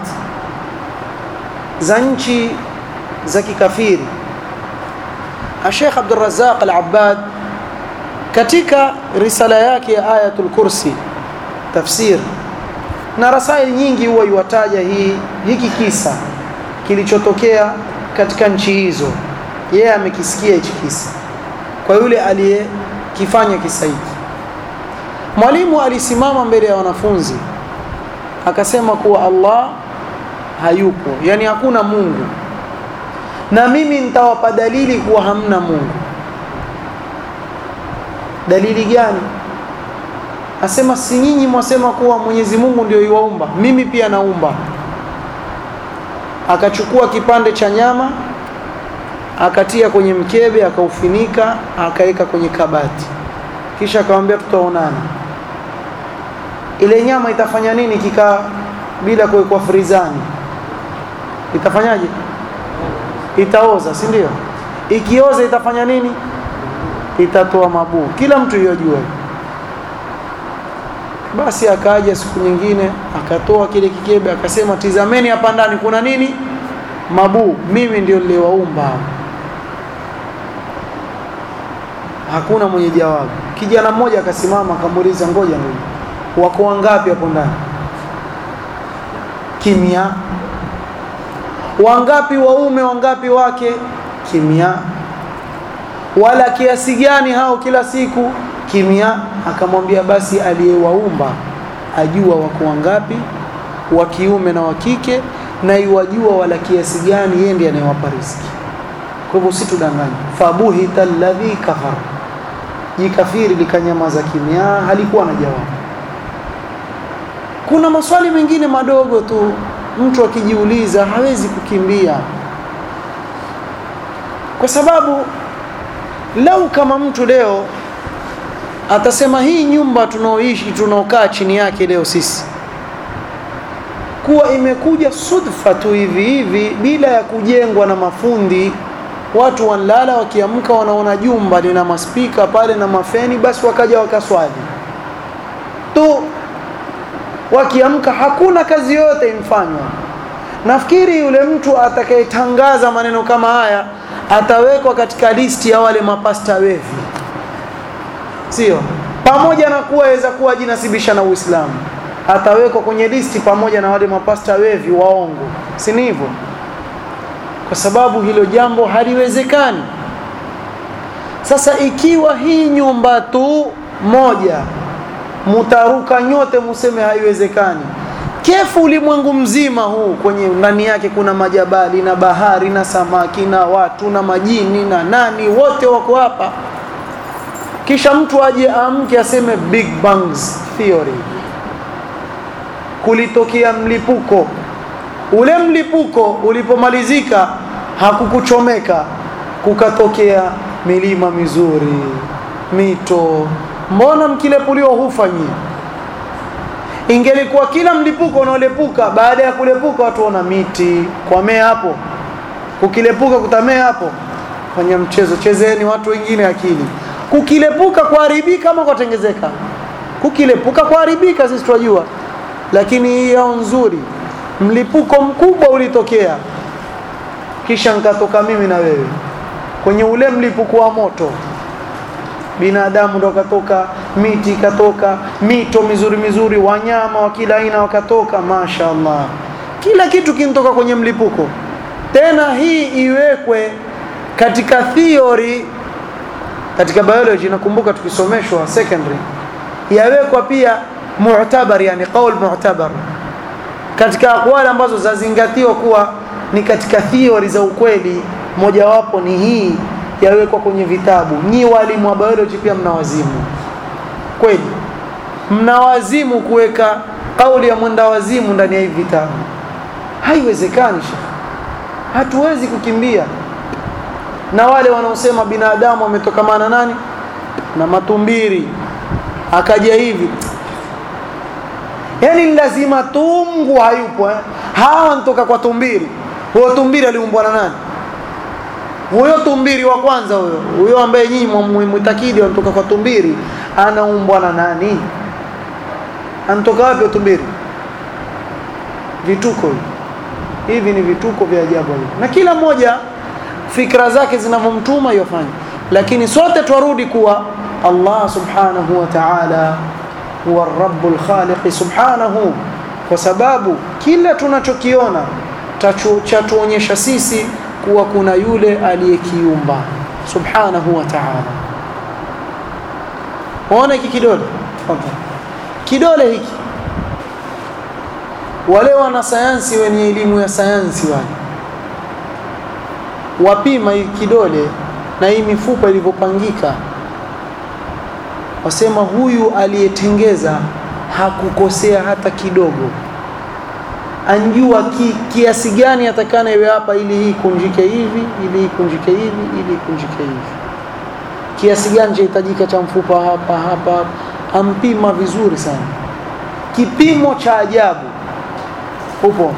za nchi za kikafiri Sheikh Abdul Razzaq Al-Abbad katika risala yake ya Ayatul Kursi tafsir na rasaili nyingi huwa iwataja hii hiki kisa kilichotokea katika nchi hizo yeye amekisikia hichi kisa kwa yule aliyekifanya kisa hiki mwalimu alisimama mbele ya wanafunzi akasema kuwa Allah hayupo yani hakuna Mungu na mimi nitawapa dalili kuwa hamna Mungu dalili gani asema si nyinyi mwasema kuwa Mwenyezi Mungu ndio iwaumba mimi pia naumba akachukua kipande cha nyama akatia kwenye mkebe akaufinika akaweka kwenye kabati kisha akamwambia tutaonana ile nyama itafanya nini kikaa bila kuwekwa frizani itafanyaje itaoza si ndio ikioza itafanya nini itatoa mabuu kila mtu yojua basi akaja siku nyingine akatoa kile kikebe akasema tizameni hapa ndani kuna nini mabuu mimi ndio niliwaumba hakuna mwenye jawabu kijana mmoja akasimama akamuuliza ngoja ngoja wako wangapi hapo ndani kimya wangapi waume wangapi wake kimya wala kiasi gani hao kila siku kimya akamwambia basi aliyewaumba ajua wako wangapi wa kiume na wa kike na iwajua wala kiasi gani yeye ndiye anayewapa riziki kwa hivyo usitudanganye fabuhita alladhi kafara jikafiri likanyamaza kimya halikuwa na jawabu kuna maswali mengine madogo tu mtu akijiuliza hawezi kukimbia kwa sababu lau kama mtu leo atasema hii nyumba tunaoishi tunaokaa chini yake leo sisi kuwa imekuja sudfa tu hivi hivi bila ya kujengwa na mafundi watu wanlala wakiamka wanaona jumba lina maspika pale na mafeni basi wakaja wakaswali tu wakiamka hakuna kazi yote imfanywa nafikiri yule mtu atakayetangaza maneno kama haya atawekwa katika listi ya wale mapasta wevi sio pamoja na kuwa aweza kuwa jinasibisha na Uislamu atawekwa kwenye listi pamoja na wale mapasta wevi waongo si hivyo kwa sababu hilo jambo haliwezekani sasa ikiwa hii nyumba tu moja mutaruka nyote museme haiwezekani kefu ulimwengu mzima huu kwenye ndani yake kuna majabali na bahari na samaki na watu na majini na nani wote wako hapa kisha mtu aje amke aseme big bangs theory kulitokea mlipuko ule mlipuko ulipomalizika hakukuchomeka kukatokea milima mizuri mito mbona mkilepuliwa hufanyi ingelikuwa kila mlipuko unaolepuka baada ya kulepuka watu wana miti kwamea hapo kukilepuka kutamea hapo fanya mchezo chezeni watu wengine akili kukilepuka kuharibika ama kwatengezeka kukilepuka kuharibika sisi tunajua lakini hii yao nzuri mlipuko mkubwa ulitokea kisha nkatoka mimi na wewe kwenye ule mlipuko wa moto binadamu ndo katoka miti ikatoka mito mizuri mizuri wanyama wa kila aina wakatoka mashaallah kila kitu kinatoka kwenye mlipuko tena hii iwekwe katika theory katika biology nakumbuka tukisomeshwa secondary yawekwa pia mu'tabar yani qaul mu'tabar katika akwali ambazo zazingatiwa kuwa ni katika theory za ukweli mojawapo ni hii yawekwa kwenye vitabu nyi walimu wa biology pia mnawazimu kweli mnawazimu kuweka kauli ya mwenda wazimu ndani ya hivi vitabu haiwezekani hatuwezi kukimbia na wale wanaosema binadamu wametokamana nani na matumbiri akaja hivi yani lazima tungu hayupo eh? hawa ntoka kwa tumbiri huyo tumbiri aliumbwa na nani huyo tumbiri wa kwanza huyo huyo ambaye nyinyi mwitakidi wanatoka kwa tumbiri anaumbwa na nani anatoka wapi tumbiri vituko hivi hivi ni vituko vya ajabu hivi na kila mmoja fikra zake zinavyomtuma yofanya lakini sote twarudi kuwa Allah subhanahu wa ta'ala huwa rabbul khaliq subhanahu kwa sababu kila tunachokiona chatuonyesha sisi kuwa kuna yule aliyekiumba subhanahu wa ta'ala waona hiki kidole kidole hiki wale wana sayansi wenye elimu ya sayansi wale wapima hii kidole na hii mifupa ilivyopangika wasema huyu aliyetengeza hakukosea hata kidogo anjua ki, kiasi gani atakana iwe hapa ili hii kunjike hivi ili hii kunjike hivi ili kunjike hivi kiasi gani chahitajika cha mfupa hapa hapa ampima vizuri sana kipimo cha ajabu upo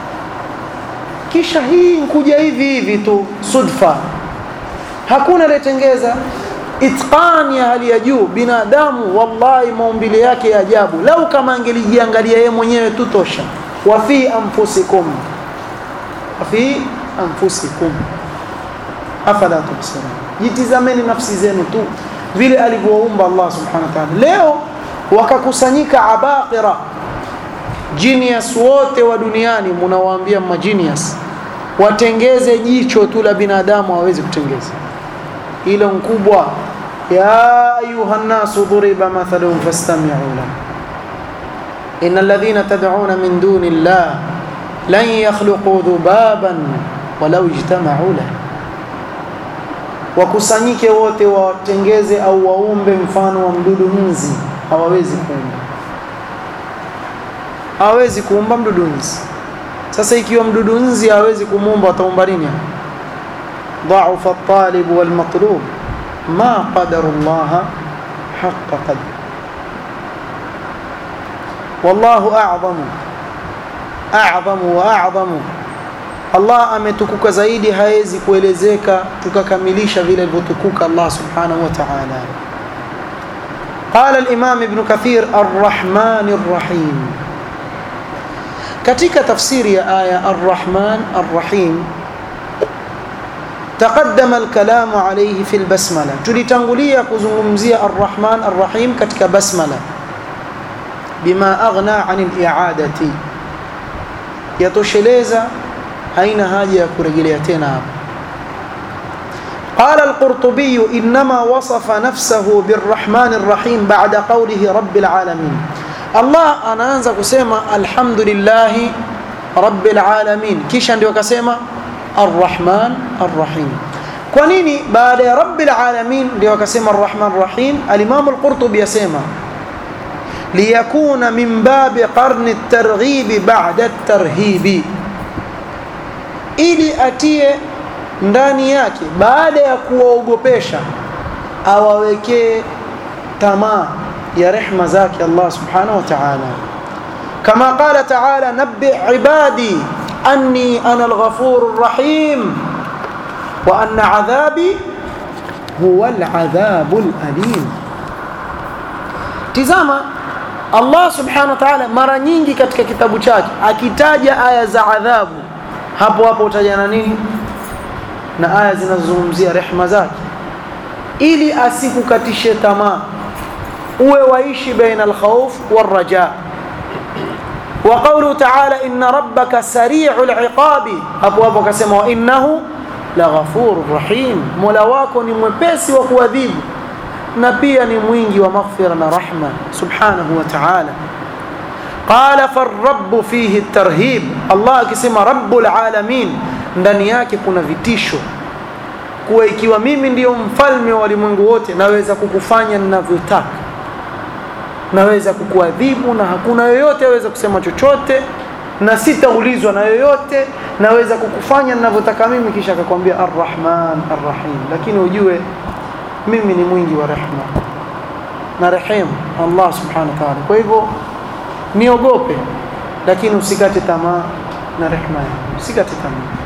kisha hii nkuja hivi hivi tu sudfa hakuna aliyetengeza itqani ya hali ya juu binadamu wallahi maumbile yake ya ajabu lau kama angelijiangalia yeye mwenyewe tu tosha wa fi anfusikum wa fi anfusikum afala tubsirun jitizameni nafsi zenu tu vile alivyoumba Allah subhanahu wa ta'ala leo wakakusanyika abaqira genius wote wa duniani mnawaambia magenius watengeze jicho tu la binadamu hawezi kutengeza ilo mkubwa ya ayuha nnasu duriba mathalun fastami'u lahu إن الذين تدعون من دون الله لن يخلقوا ذبابا ولو اجتمعوا له wakusanyike wote watengeze au waumbe mfano wa mdudu nzi hawawezi kuumba hawawezi kuumba mdudu nzi sasa ikiwa mdudu nzi hawezi kumuumba wataumba nini dhaufa at-talib wal matlub ma qadaru Allah haqqa qadri wallahu a'zamu a'zamu wa a'zamu Allah ametukuka zaidi hawezi kuelezeka tukakamilisha vile alivyotukuka Allah subhanahu wa ta'ala قال الإمام ابن كثير الرحمن الرحيم katika tafsiri ya aya الرحمن الرحيم تقدم الكلام عليه في البسملة tulitangulia kuzungumzia الرحمن الرحيم katika basmala bima aghna anil i'adati yatosheleza haina haja ya kurejelea tena hapa قال القرطبي إنما وصف نفسه بالرحمن الرحيم بعد قوله رب العالمين الله أنا أنزل كسيما الحمد لله رب العالمين كيش عندي وكسيما الرحمن الرحيم كونيني بعد رب العالمين دي وكسيما الرحمن الرحيم الإمام القرطبي يسيما ليكون من باب قرن الترغيب بعد الترهيب ili atie ndani yake baada ya kuwaogopesha awawekee tamaa ya rehma zake Allah subhanahu wa ta'ala kama qala ta'ala nabbi ibadi anni ana al-ghafur rahim wa anna adhabi huwa al-adhab al-alim tizama Allah subhanahu wa ta'ala mara nyingi katika kitabu chake akitaja aya za adhabu hapo hapo utaja na nini na aya zinazozungumzia rehma zake ili asikukatishe tamaa uwe waishi baina alkhawf warraja wa qawluhu ta'ala inna rabbaka sari'ul iqabi hapo hapo akasema wa innahu laghafurur rahim mola wako ni mwepesi wa kuadhibu na pia ni mwingi wa maghfira na rahma subhanahu wa ta'ala qala farrabb fihi at-tarhib Allah akisema rabbul alamin ndani yake kuna vitisho kuwa ikiwa mimi ndiyo mfalme wa walimwengu wote naweza kukufanya ninavyotaka naweza kukuadhibu na hakuna yoyote aweza kusema chochote na sitaulizwa na yoyote naweza kukufanya ninavyotaka mimi kisha akakwambia arrahman arrahim lakini ujue mimi ni mwingi wa rehma na rehemu Allah subhanahu wa ta'ala kwa hivyo niogope lakini usikate tamaa na rehma yangu usikate tamaa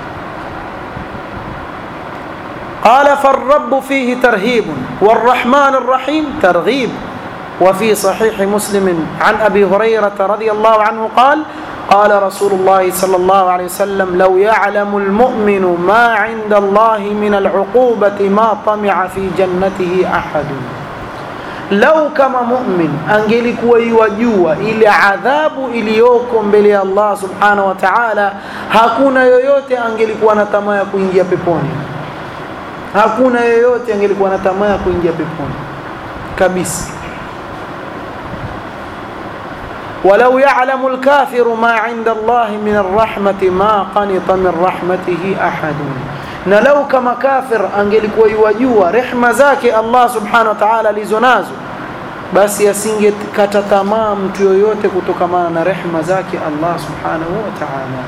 قال فالرب فيه ترهيب والرحمن الرحيم ترغيب وفي صحيح مسلم عن ابي هريره رضي الله عنه قال قال رسول الله صلى الله عليه وسلم لو يعلم المؤمن ما عند الله من العقوبه ما طمع في جنته احد lau kama mumin angelikuwa iwajua ile adhabu iliyoko mbele ya Allah subhanahu wa ta'ala hakuna yoyote angelikuwa na tamaa ya kuingia peponi hakuna yoyote angelikuwa na tamaa ya kuingia peponi kabisa ولو يعلم الكافر ما عند الله من الرحمة ما قنط من رحمته أحد na lau kama kafir angelikuwa iwajua rehma zake Allah subhanahu wa ta'ala alizonazo basi asingekata tamaa mtu yoyote kutokamana na rehma zake Allah subhanahu wa ta'ala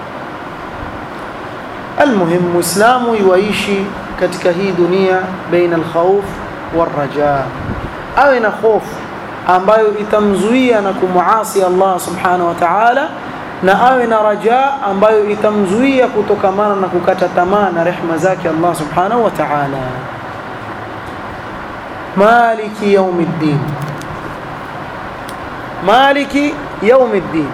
almuhim muislamu yuishi katika hii dunia baina alkhawf warraja awe na hofu ambayo itamzuia na kumuasi Allah subhanahu wa ta'ala na awe na raja ambayo itamzuia kutokamana na kukata tamaa na rehma zake Allah subhanahu wa ta'ala maliki yaumiddin maliki yaumiddin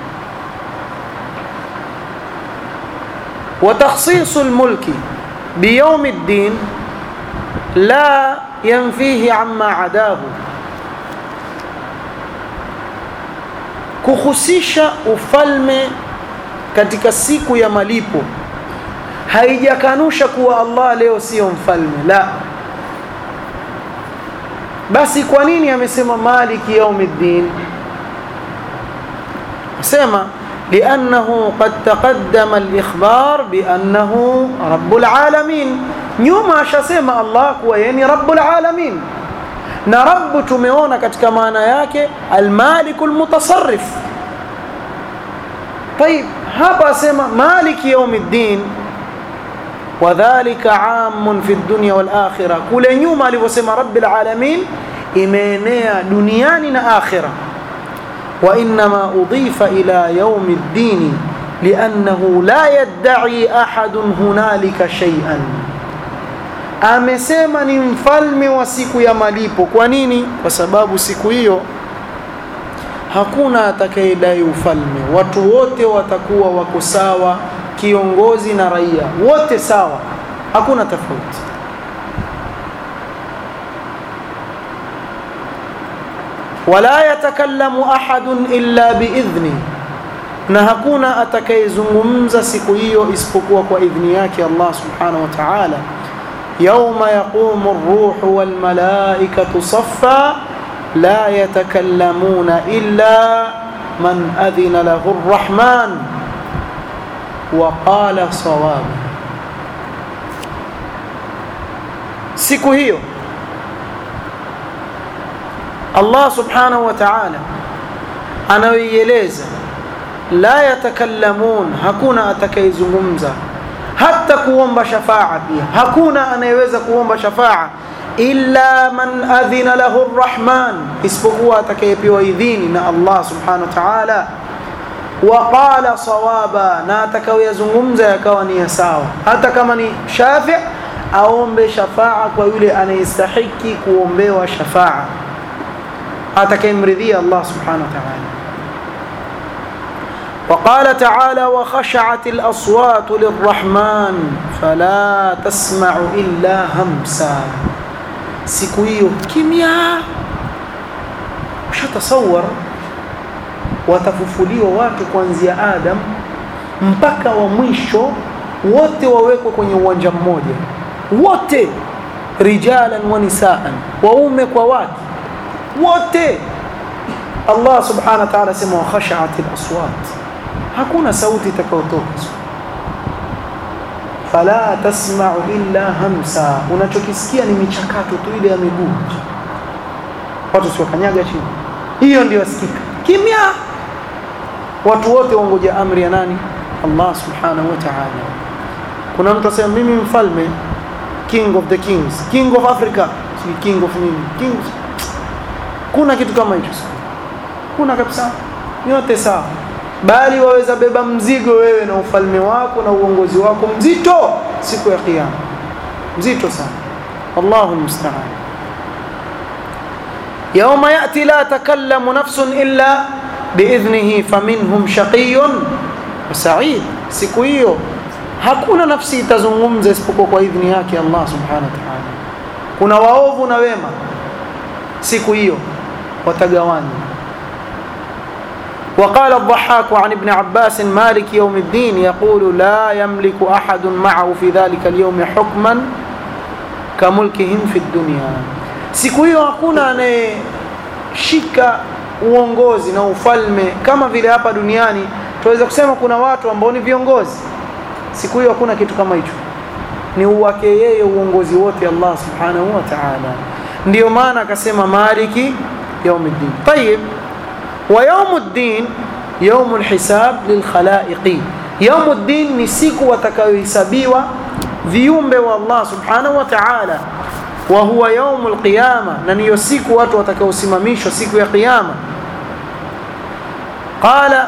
وتخصيص الملك بيوم الدين لا ينفيه عما عداه kuhusisha ufalme katika siku ya malipo haijakanusha kuwa Allah leo sio mfalme la basi kwa nini amesema maliki yaumiddin sema لأنه قد تقدم الإخبار بأنه رب العالمين nyuma ashasema Allah kuwa yeye ni rabbul alamin na rabb tumeona katika maana yake almaliku almutasarrif طيب hapa asema maliki yaumiddin wadhālika 'amun fi dunya wal akhirah kule nyuma alivyosema rabbil alamin imeenea duniani na akhirah wa inma udhifa ila yaumiddin li'annahu la yad'i ahadun hunalika shay'an amesema ni mfalme wa siku ya malipo kwa nini kwa sababu siku hiyo hakuna atakayedai ufalme watu wote watakuwa wako sawa kiongozi na raia wote sawa hakuna tofauti wala yatakallamu ahadun illa biidhni na hakuna atakayezungumza siku hiyo isipokuwa kwa idhni yake Allah subhanahu wa ta'ala yauma yaqumu ar-ruhu wal malaikatu saffa la yatakallamuna illa man adhina lahu ar-rahman wa qala sawaba siku hiyo Allah subhanahu wa ta'ala anayoieleza la yatakallamun hakuna atakayezungumza hata kuomba shafaa pia hakuna anayeweza kuomba shafaa illa man adhina lahu arrahman isipokuwa atakayepewa idhini na Allah subhanahu wa ta'ala wa qala sawaba na atakayoyazungumza yakawa ni ya sawa hata kama ni shafi aombe shafaa kwa yule anayestahiki kuombewa shafaa atakayemridhia Allah subhanahu wa ta'ala وقال تعالى وخشعت الأصوات للرحمن فلا تسمع إلا همسا siku hiyo kimya ushatasawar watafufuliwa watu kuanzia Adam mpaka wa mwisho wote wawekwa kwenye uwanja mmoja wote rijalan wa nisaan waume kwa wake wote Allah subhanahu wa ta'ala sema wa khashaat al-aswat hakuna sauti itakayotoka fala tasma'u illa hamsa unachokisikia ni michakato tu ile ya miguu watu siwakanyaga chini hiyo ndio wasikika kimya watu wote wangoja amri ya nani Allah subhanahu wa ta'ala kuna mtu asema mimi mfalme king of the kings king of africa si king of nini king kuna kitu kama hicho kuna kabisa yote sawa bali waweza beba mzigo wewe na ufalme wako na uongozi wako mzito siku ya kiyama mzito sana Allahu musta'an يوم يأتي لا تكلم نفس إلا بإذنه فمنهم شقي وسعيد siku hiyo hakuna nafsi itazungumza isipokuwa kwa idhni yake Allah subhanahu wa ta'ala kuna waovu na wema siku hiyo watagawanywa وقال الضحاك عن ابن عباس مالك يوم الدين يقول لا يملك أحد معه في ذلك اليوم حكما كملكهم في الدنيا siku hiyo hakuna anayeshika uongozi na ufalme kama vile hapa duniani tunaweza kusema kuna watu ambao ni viongozi siku hiyo hakuna kitu kama hicho ni uwake yeye uongozi wote Allah subhanahu wa ta'ala ndio maana akasema maliki yaumiddin tayib ويوم الدين يوم الحساب للخلائق يوم الدين ni siku watakayohesabiwa viumbe wa Allah subhanahu wa ta'ala wa huwa يوم القيامة na niyo siku watu watakaosimamishwa siku ya kiyama قال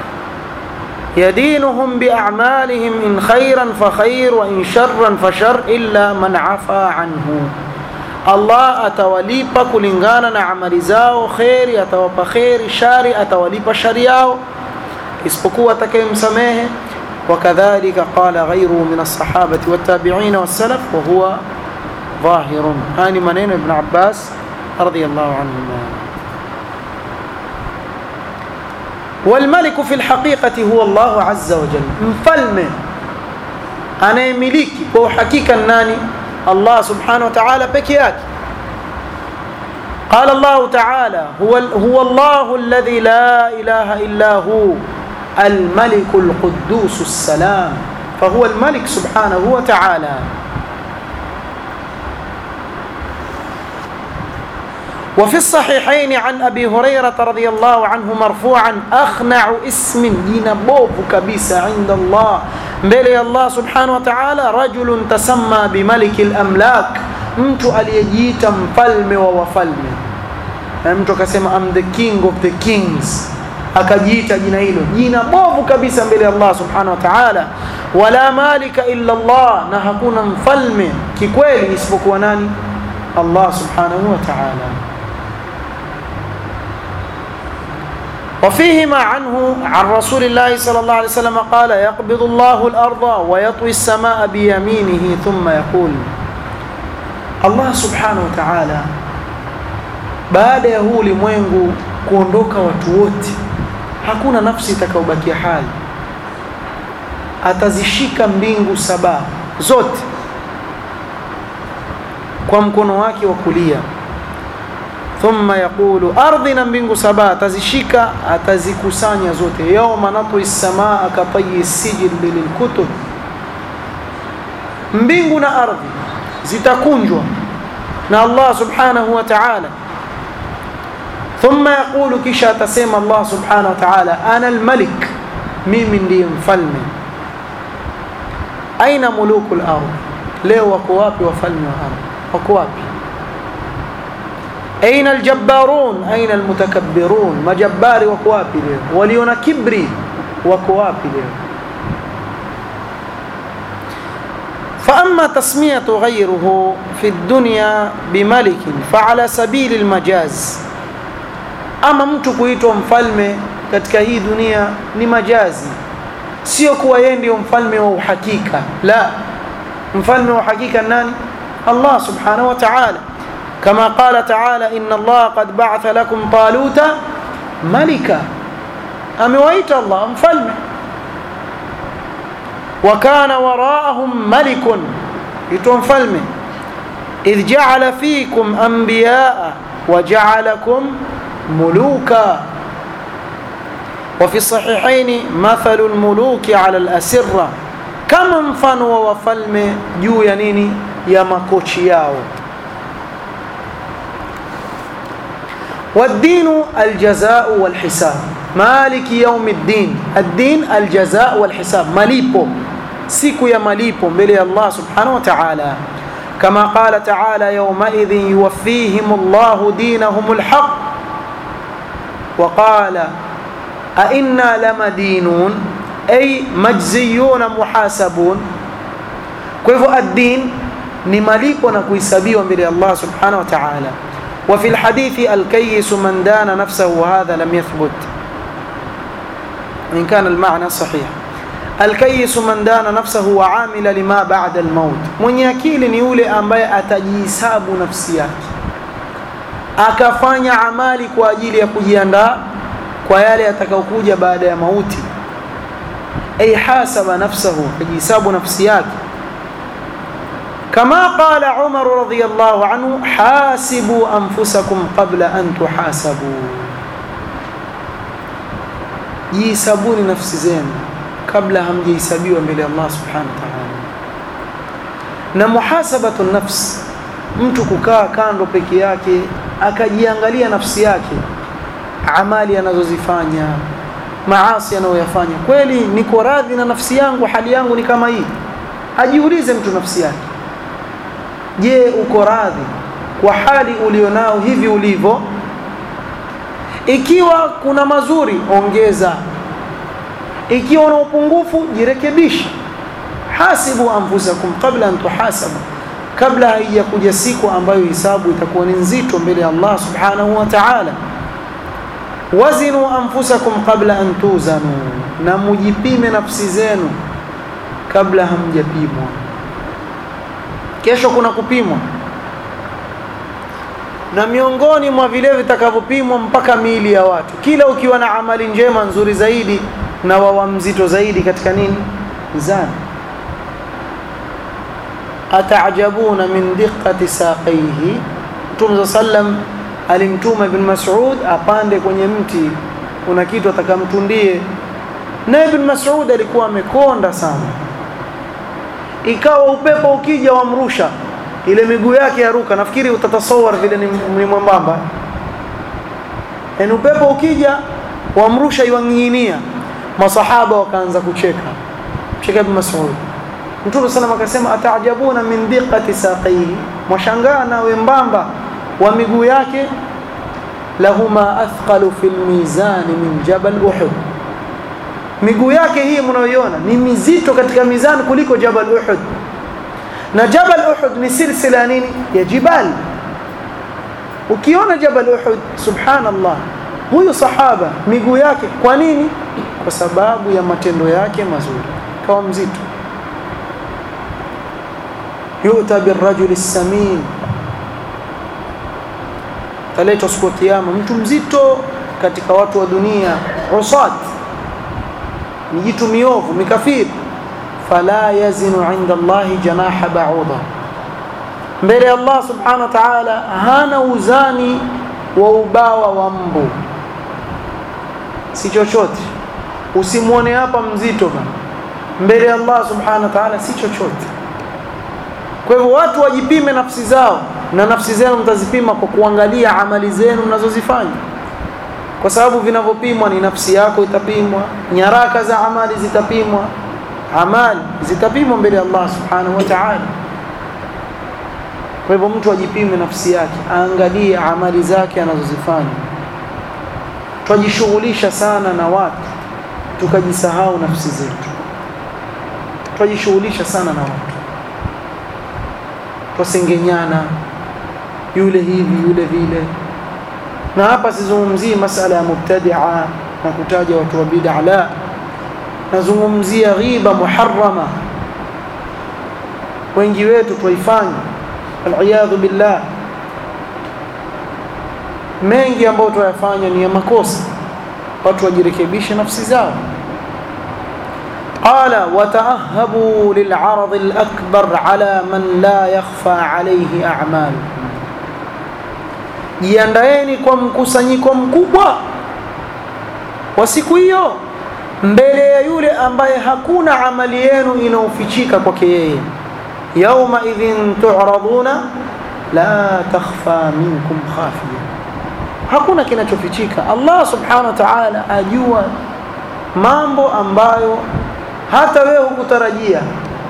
يدينهم بأعمالهم إن خيرا فخير وإن شرا فشر إلا من عفا عنه Allah atawalipa kulingana na amali zao kheri atawapa kheri shari atawalipa shari yao isipokuwa atakayemsamehe wakadhalika qala ghayruhu min as-sahabati wat-tabi'in was-salaf wa huwa ظاهر هاني منين ابن عباس رضي الله عنهما والملك في الحقيقة هو الله عز وجل مفلمه أنا يملكي هو حقيقة ناني الله سبحانه وتعالى بكياك قال الله تعالى هو, هو الله الذي لا إله إلا هو الملك القدوس السلام فهو الملك سبحانه وتعالى وفي الصحيحين عن أبي هريرة رضي الله عنه مرفوعا أخنع اسم ينبوب كبيس عند الله mbele ya Allah subhanahu wa ta'ala rajulun tasamma bimaliki al-amlak mtu aliyejiita mfalme wa wafalme na mtu akasema I'm the king of the kings akajiita jina hilo jina bovu kabisa mbele ya Allah subhanahu wa ta'ala wala malika illa Allah na hakuna mfalme kikweli isipokuwa nani Allah subhanahu wa ta'ala وفيهما عنه عن رسول الله صلى الله عليه وسلم قال يقبض الله الأرض ويطوي السماء بيمينه ثم يقول الله سبحانه وتعالى baada ya huu ulimwengu kuondoka watu wote hakuna nafsi itakayobakia hai atazishika mbingu saba zote kwa mkono wake wa kulia thumma yaqulu ardhi na mbingu saba atazishika atazikusanya zote yauma natwi samaa katayi sijili lilkutub mbingu na ardhi zitakunjwa na Allah subhanahu wa ta'ala thumma yaqulu kisha atasema Allah subhanahu wa ta'ala ana almalik mimi ndiye mfalme aina muluku al-ardh leo wako wapi wafalme wa ardhi wako wapi aina aljabbarun aina almutakabbirun majabbari wako wapi leo waliona kibri wako wapi leo فأما تسمية غيره في الدنيا بملك فعلى سبيل المجاز أما mtu kuitwa mfalme katika hii dunia ni majazi sio kuwa yeye ndio mfalme wa uhakika la mfalme wa uhakika nani Allah subhanahu wa ta'ala كما قال تعالى إن الله قد بعث لكم طالوت ملكا أمويت الله مفلم وكان وراءهم ملك يتون فلم إذ جعل فيكم أنبياء وجعلكم ملوكا وفي الصحيحين مثل الملوك على الأسرة كم مفنوا وفلم جو ينيني يا مكوتشياو والدين الجزاء والحساب مالك يوم الدين الدين الجزاء والحساب مليبو siku ya malipo mbele ya Allah subhanahu wa ta'ala kama qala ta'ala yawmaidhin yuwaffihim Allahu dinahum alhaq wa qala a inna lamadinun ay majziyuna muhasabun kwa hivyo ad-din ni malipo na kuhesabiwa mbele ya Allah subhanahu wa ta'ala وفي الحديث الكيس من دان نفسه وهذا لم يثبت إن كان المعنى صحيح الكيس من دان نفسه وعامل لما بعد الموت mwenye akili ni yule ambaye atajihisabu nafsi yake akafanya amali kwa ajili ya kujiandaa kwa yale yatakayokuja baada ya mauti ay hasaba nafsahu ajihisabu nafsi yake كما قال عمر رضي الله عنه حاسبوا أنفسكم قبل أن تحاسبوا جيسابوني نفس زين قبل هم جيسابيوا من الله سبحانه وتعالى na muhasabatu nafs mtu kukaa kando peke yake akajiangalia nafsi yake amali anazozifanya maasi anayoyafanya kweli niko radhi na nafsi yangu hali yangu ni kama hii ajiulize mtu nafsi yake je uko radhi kwa hali ulionao hivi ulivyo ikiwa kuna mazuri ongeza ikiwa una upungufu jirekebishe hasibu anfusakum qabla an tuhasabu kabla haijakuja siku ambayo hisabu itakuwa ni nzito mbele ya Allah subhanahu wa ta'ala wazinu anfusakum qabla an tuzanu na mujipime nafsi zenu kabla hamjapimwa kesho kuna kupimwa na miongoni mwa vile vitakavyopimwa mpaka miili ya watu kila ukiwa na amali njema nzuri zaidi na wawa mzito zaidi katika nini mizani ataajabuna min diqqati saqaihi Mtume sallam alimtuma Ibn Mas'ud apande kwenye mti kuna kitu atakamtundie na Ibn Mas'ud alikuwa amekonda sana ikawa upepo ukija wamrusha ile miguu yake yaruka nafikiri utatasawar vile ni, ni mwembamba yani upepo ukija wamrusha iwanginginia masahaba wakaanza kucheka cheka Ibn Mas'ud Mtume sallam akasema ataajabuna min diqqati saqihi mwashangaa na wembamba wa miguu yake lahuma athqalu fil mizani min jabal uhud miguu yake hii mnayoiona ni mizito katika mizani kuliko jabal uhud na jabal uhud ni silsila nini ya jibali ukiona jabal uhud subhanallah huyu sahaba miguu yake kwa nini kwa sababu ya matendo yake mazuri kawa mzito yu'ta birrajuli samin taletwa siku ya kiyama mtu mzito katika watu wa dunia usat mijitu miovu mikafiri fala yazinu inda Allahi janaha ba'udha mbele ya Allah subhanahu wa ta'ala hana uzani wa ubawa wa mbu si chochote usimwone hapa mzito bana mbele ya Allah subhanahu wa ta'ala si chochote kwa hivyo watu wajipime nafsi zao na nafsi zenu mtazipima kwa kuangalia amali zenu mnazozifanya kwa sababu vinavyopimwa ni nafsi yako itapimwa nyaraka za amali zitapimwa amali zitapimwa mbele ya Allah subhanahu wa ta'ala kwa hivyo mtu ajipime nafsi yake aangalie amali zake anazozifanya twajishughulisha sana na watu tukajisahau nafsi zetu twajishughulisha sana na watu twasengenyana yule hivi yule vile na hapa sizungumzii masala ya mubtadia na kutaja watu wa bid'a la nazungumzia ghiba muharrama wengi wetu twaifanya aliyadhu billah mengi ambayo twayafanya ni ya makosa watu wajirekebishe nafsi zao قال وتأهبوا للعرض الأكبر على من لا يخفى عليه أعمالكم jiandaeni kwa mkusanyiko mkubwa wa siku hiyo mbele ya yule ambaye hakuna amali yenu inaofichika kwake yeye yauma idhin tu'raduna la takhfa minkum khafiya hakuna kinachofichika Allah subhanahu wa ta'ala ajua mambo ambayo hata wewe hukutarajia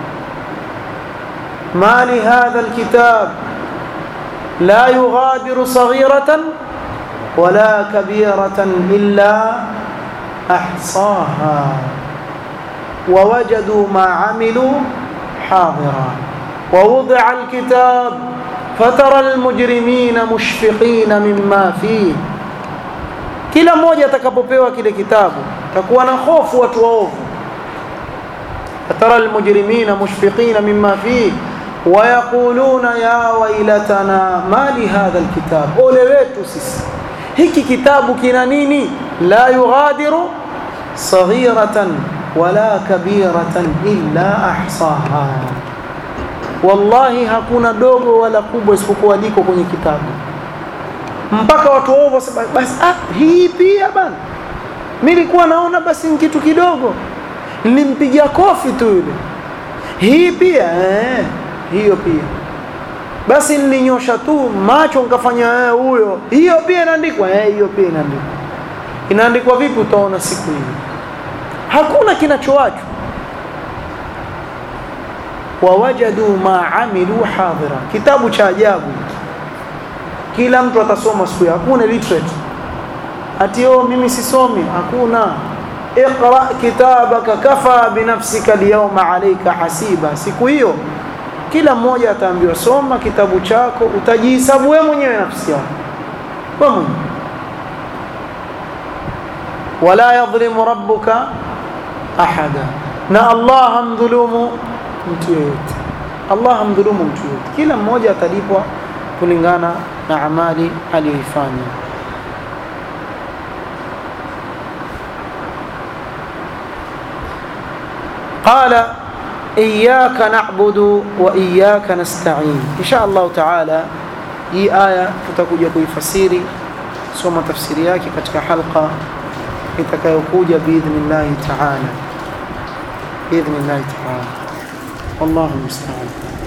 mali hadha alkitab la yughadiru saghiratan wala kabiratan illa ahsaha ووجدوا ما عملوا حاضرا ووضع الكتاب فترى المجرمين مشفقين مما فيه kila mmoja atakapopewa kile kitabu takuwa na hofu watu waovu فترى المجرمين مشفقين مما فيه ويقولون يا ويلتنا ما لهذا الكتاب ole wetu sisi hiki kitabu kina nini la yughadiru saghiratan wala kabiratan illa ahsaha wallahi hakuna dogo wala kubwa isipokuwa liko kwenye kitabu mpaka watu waovu wasema basi ah hii pia bana mimi nilikuwa naona basi ni kitu kidogo nilimpigia kofi tu yule hii pia eh, hiyo pia basi nilinyosha tu macho nikafanya eh, huyo hiyo pia inaandikwa eh, hiyo pia inaandikwa inaandikwa vipi utaona siku hiyo hakuna kinachoachwa wawajadu ma amilu hadira kitabu cha ajabu kila mtu atasoma siku hiyo hakuna literate ati oh mimi sisomi hakuna اقرا كتابك كفى بنفسك اليوم عليك حسيبا siku hiyo kila mmoja ataambiwa soma kitabu chako utajihesabu wewe mwenyewe nafsi yako wewe mwenyewe wala yadhlimu rabbuka ahada na Allah hamdhulumu mtu yeyote Allah hamdhulumu mtu yeyote kila mmoja atalipwa kulingana na amali aliyoifanya قال إياك نعبد وإياك نستعين إن شاء الله تعالى hii aya tutakuja kuifasiri soma tafsiri yake katika halqa itakayokuja biidhnillahi taala biidhnillahi taala wallahu musta'an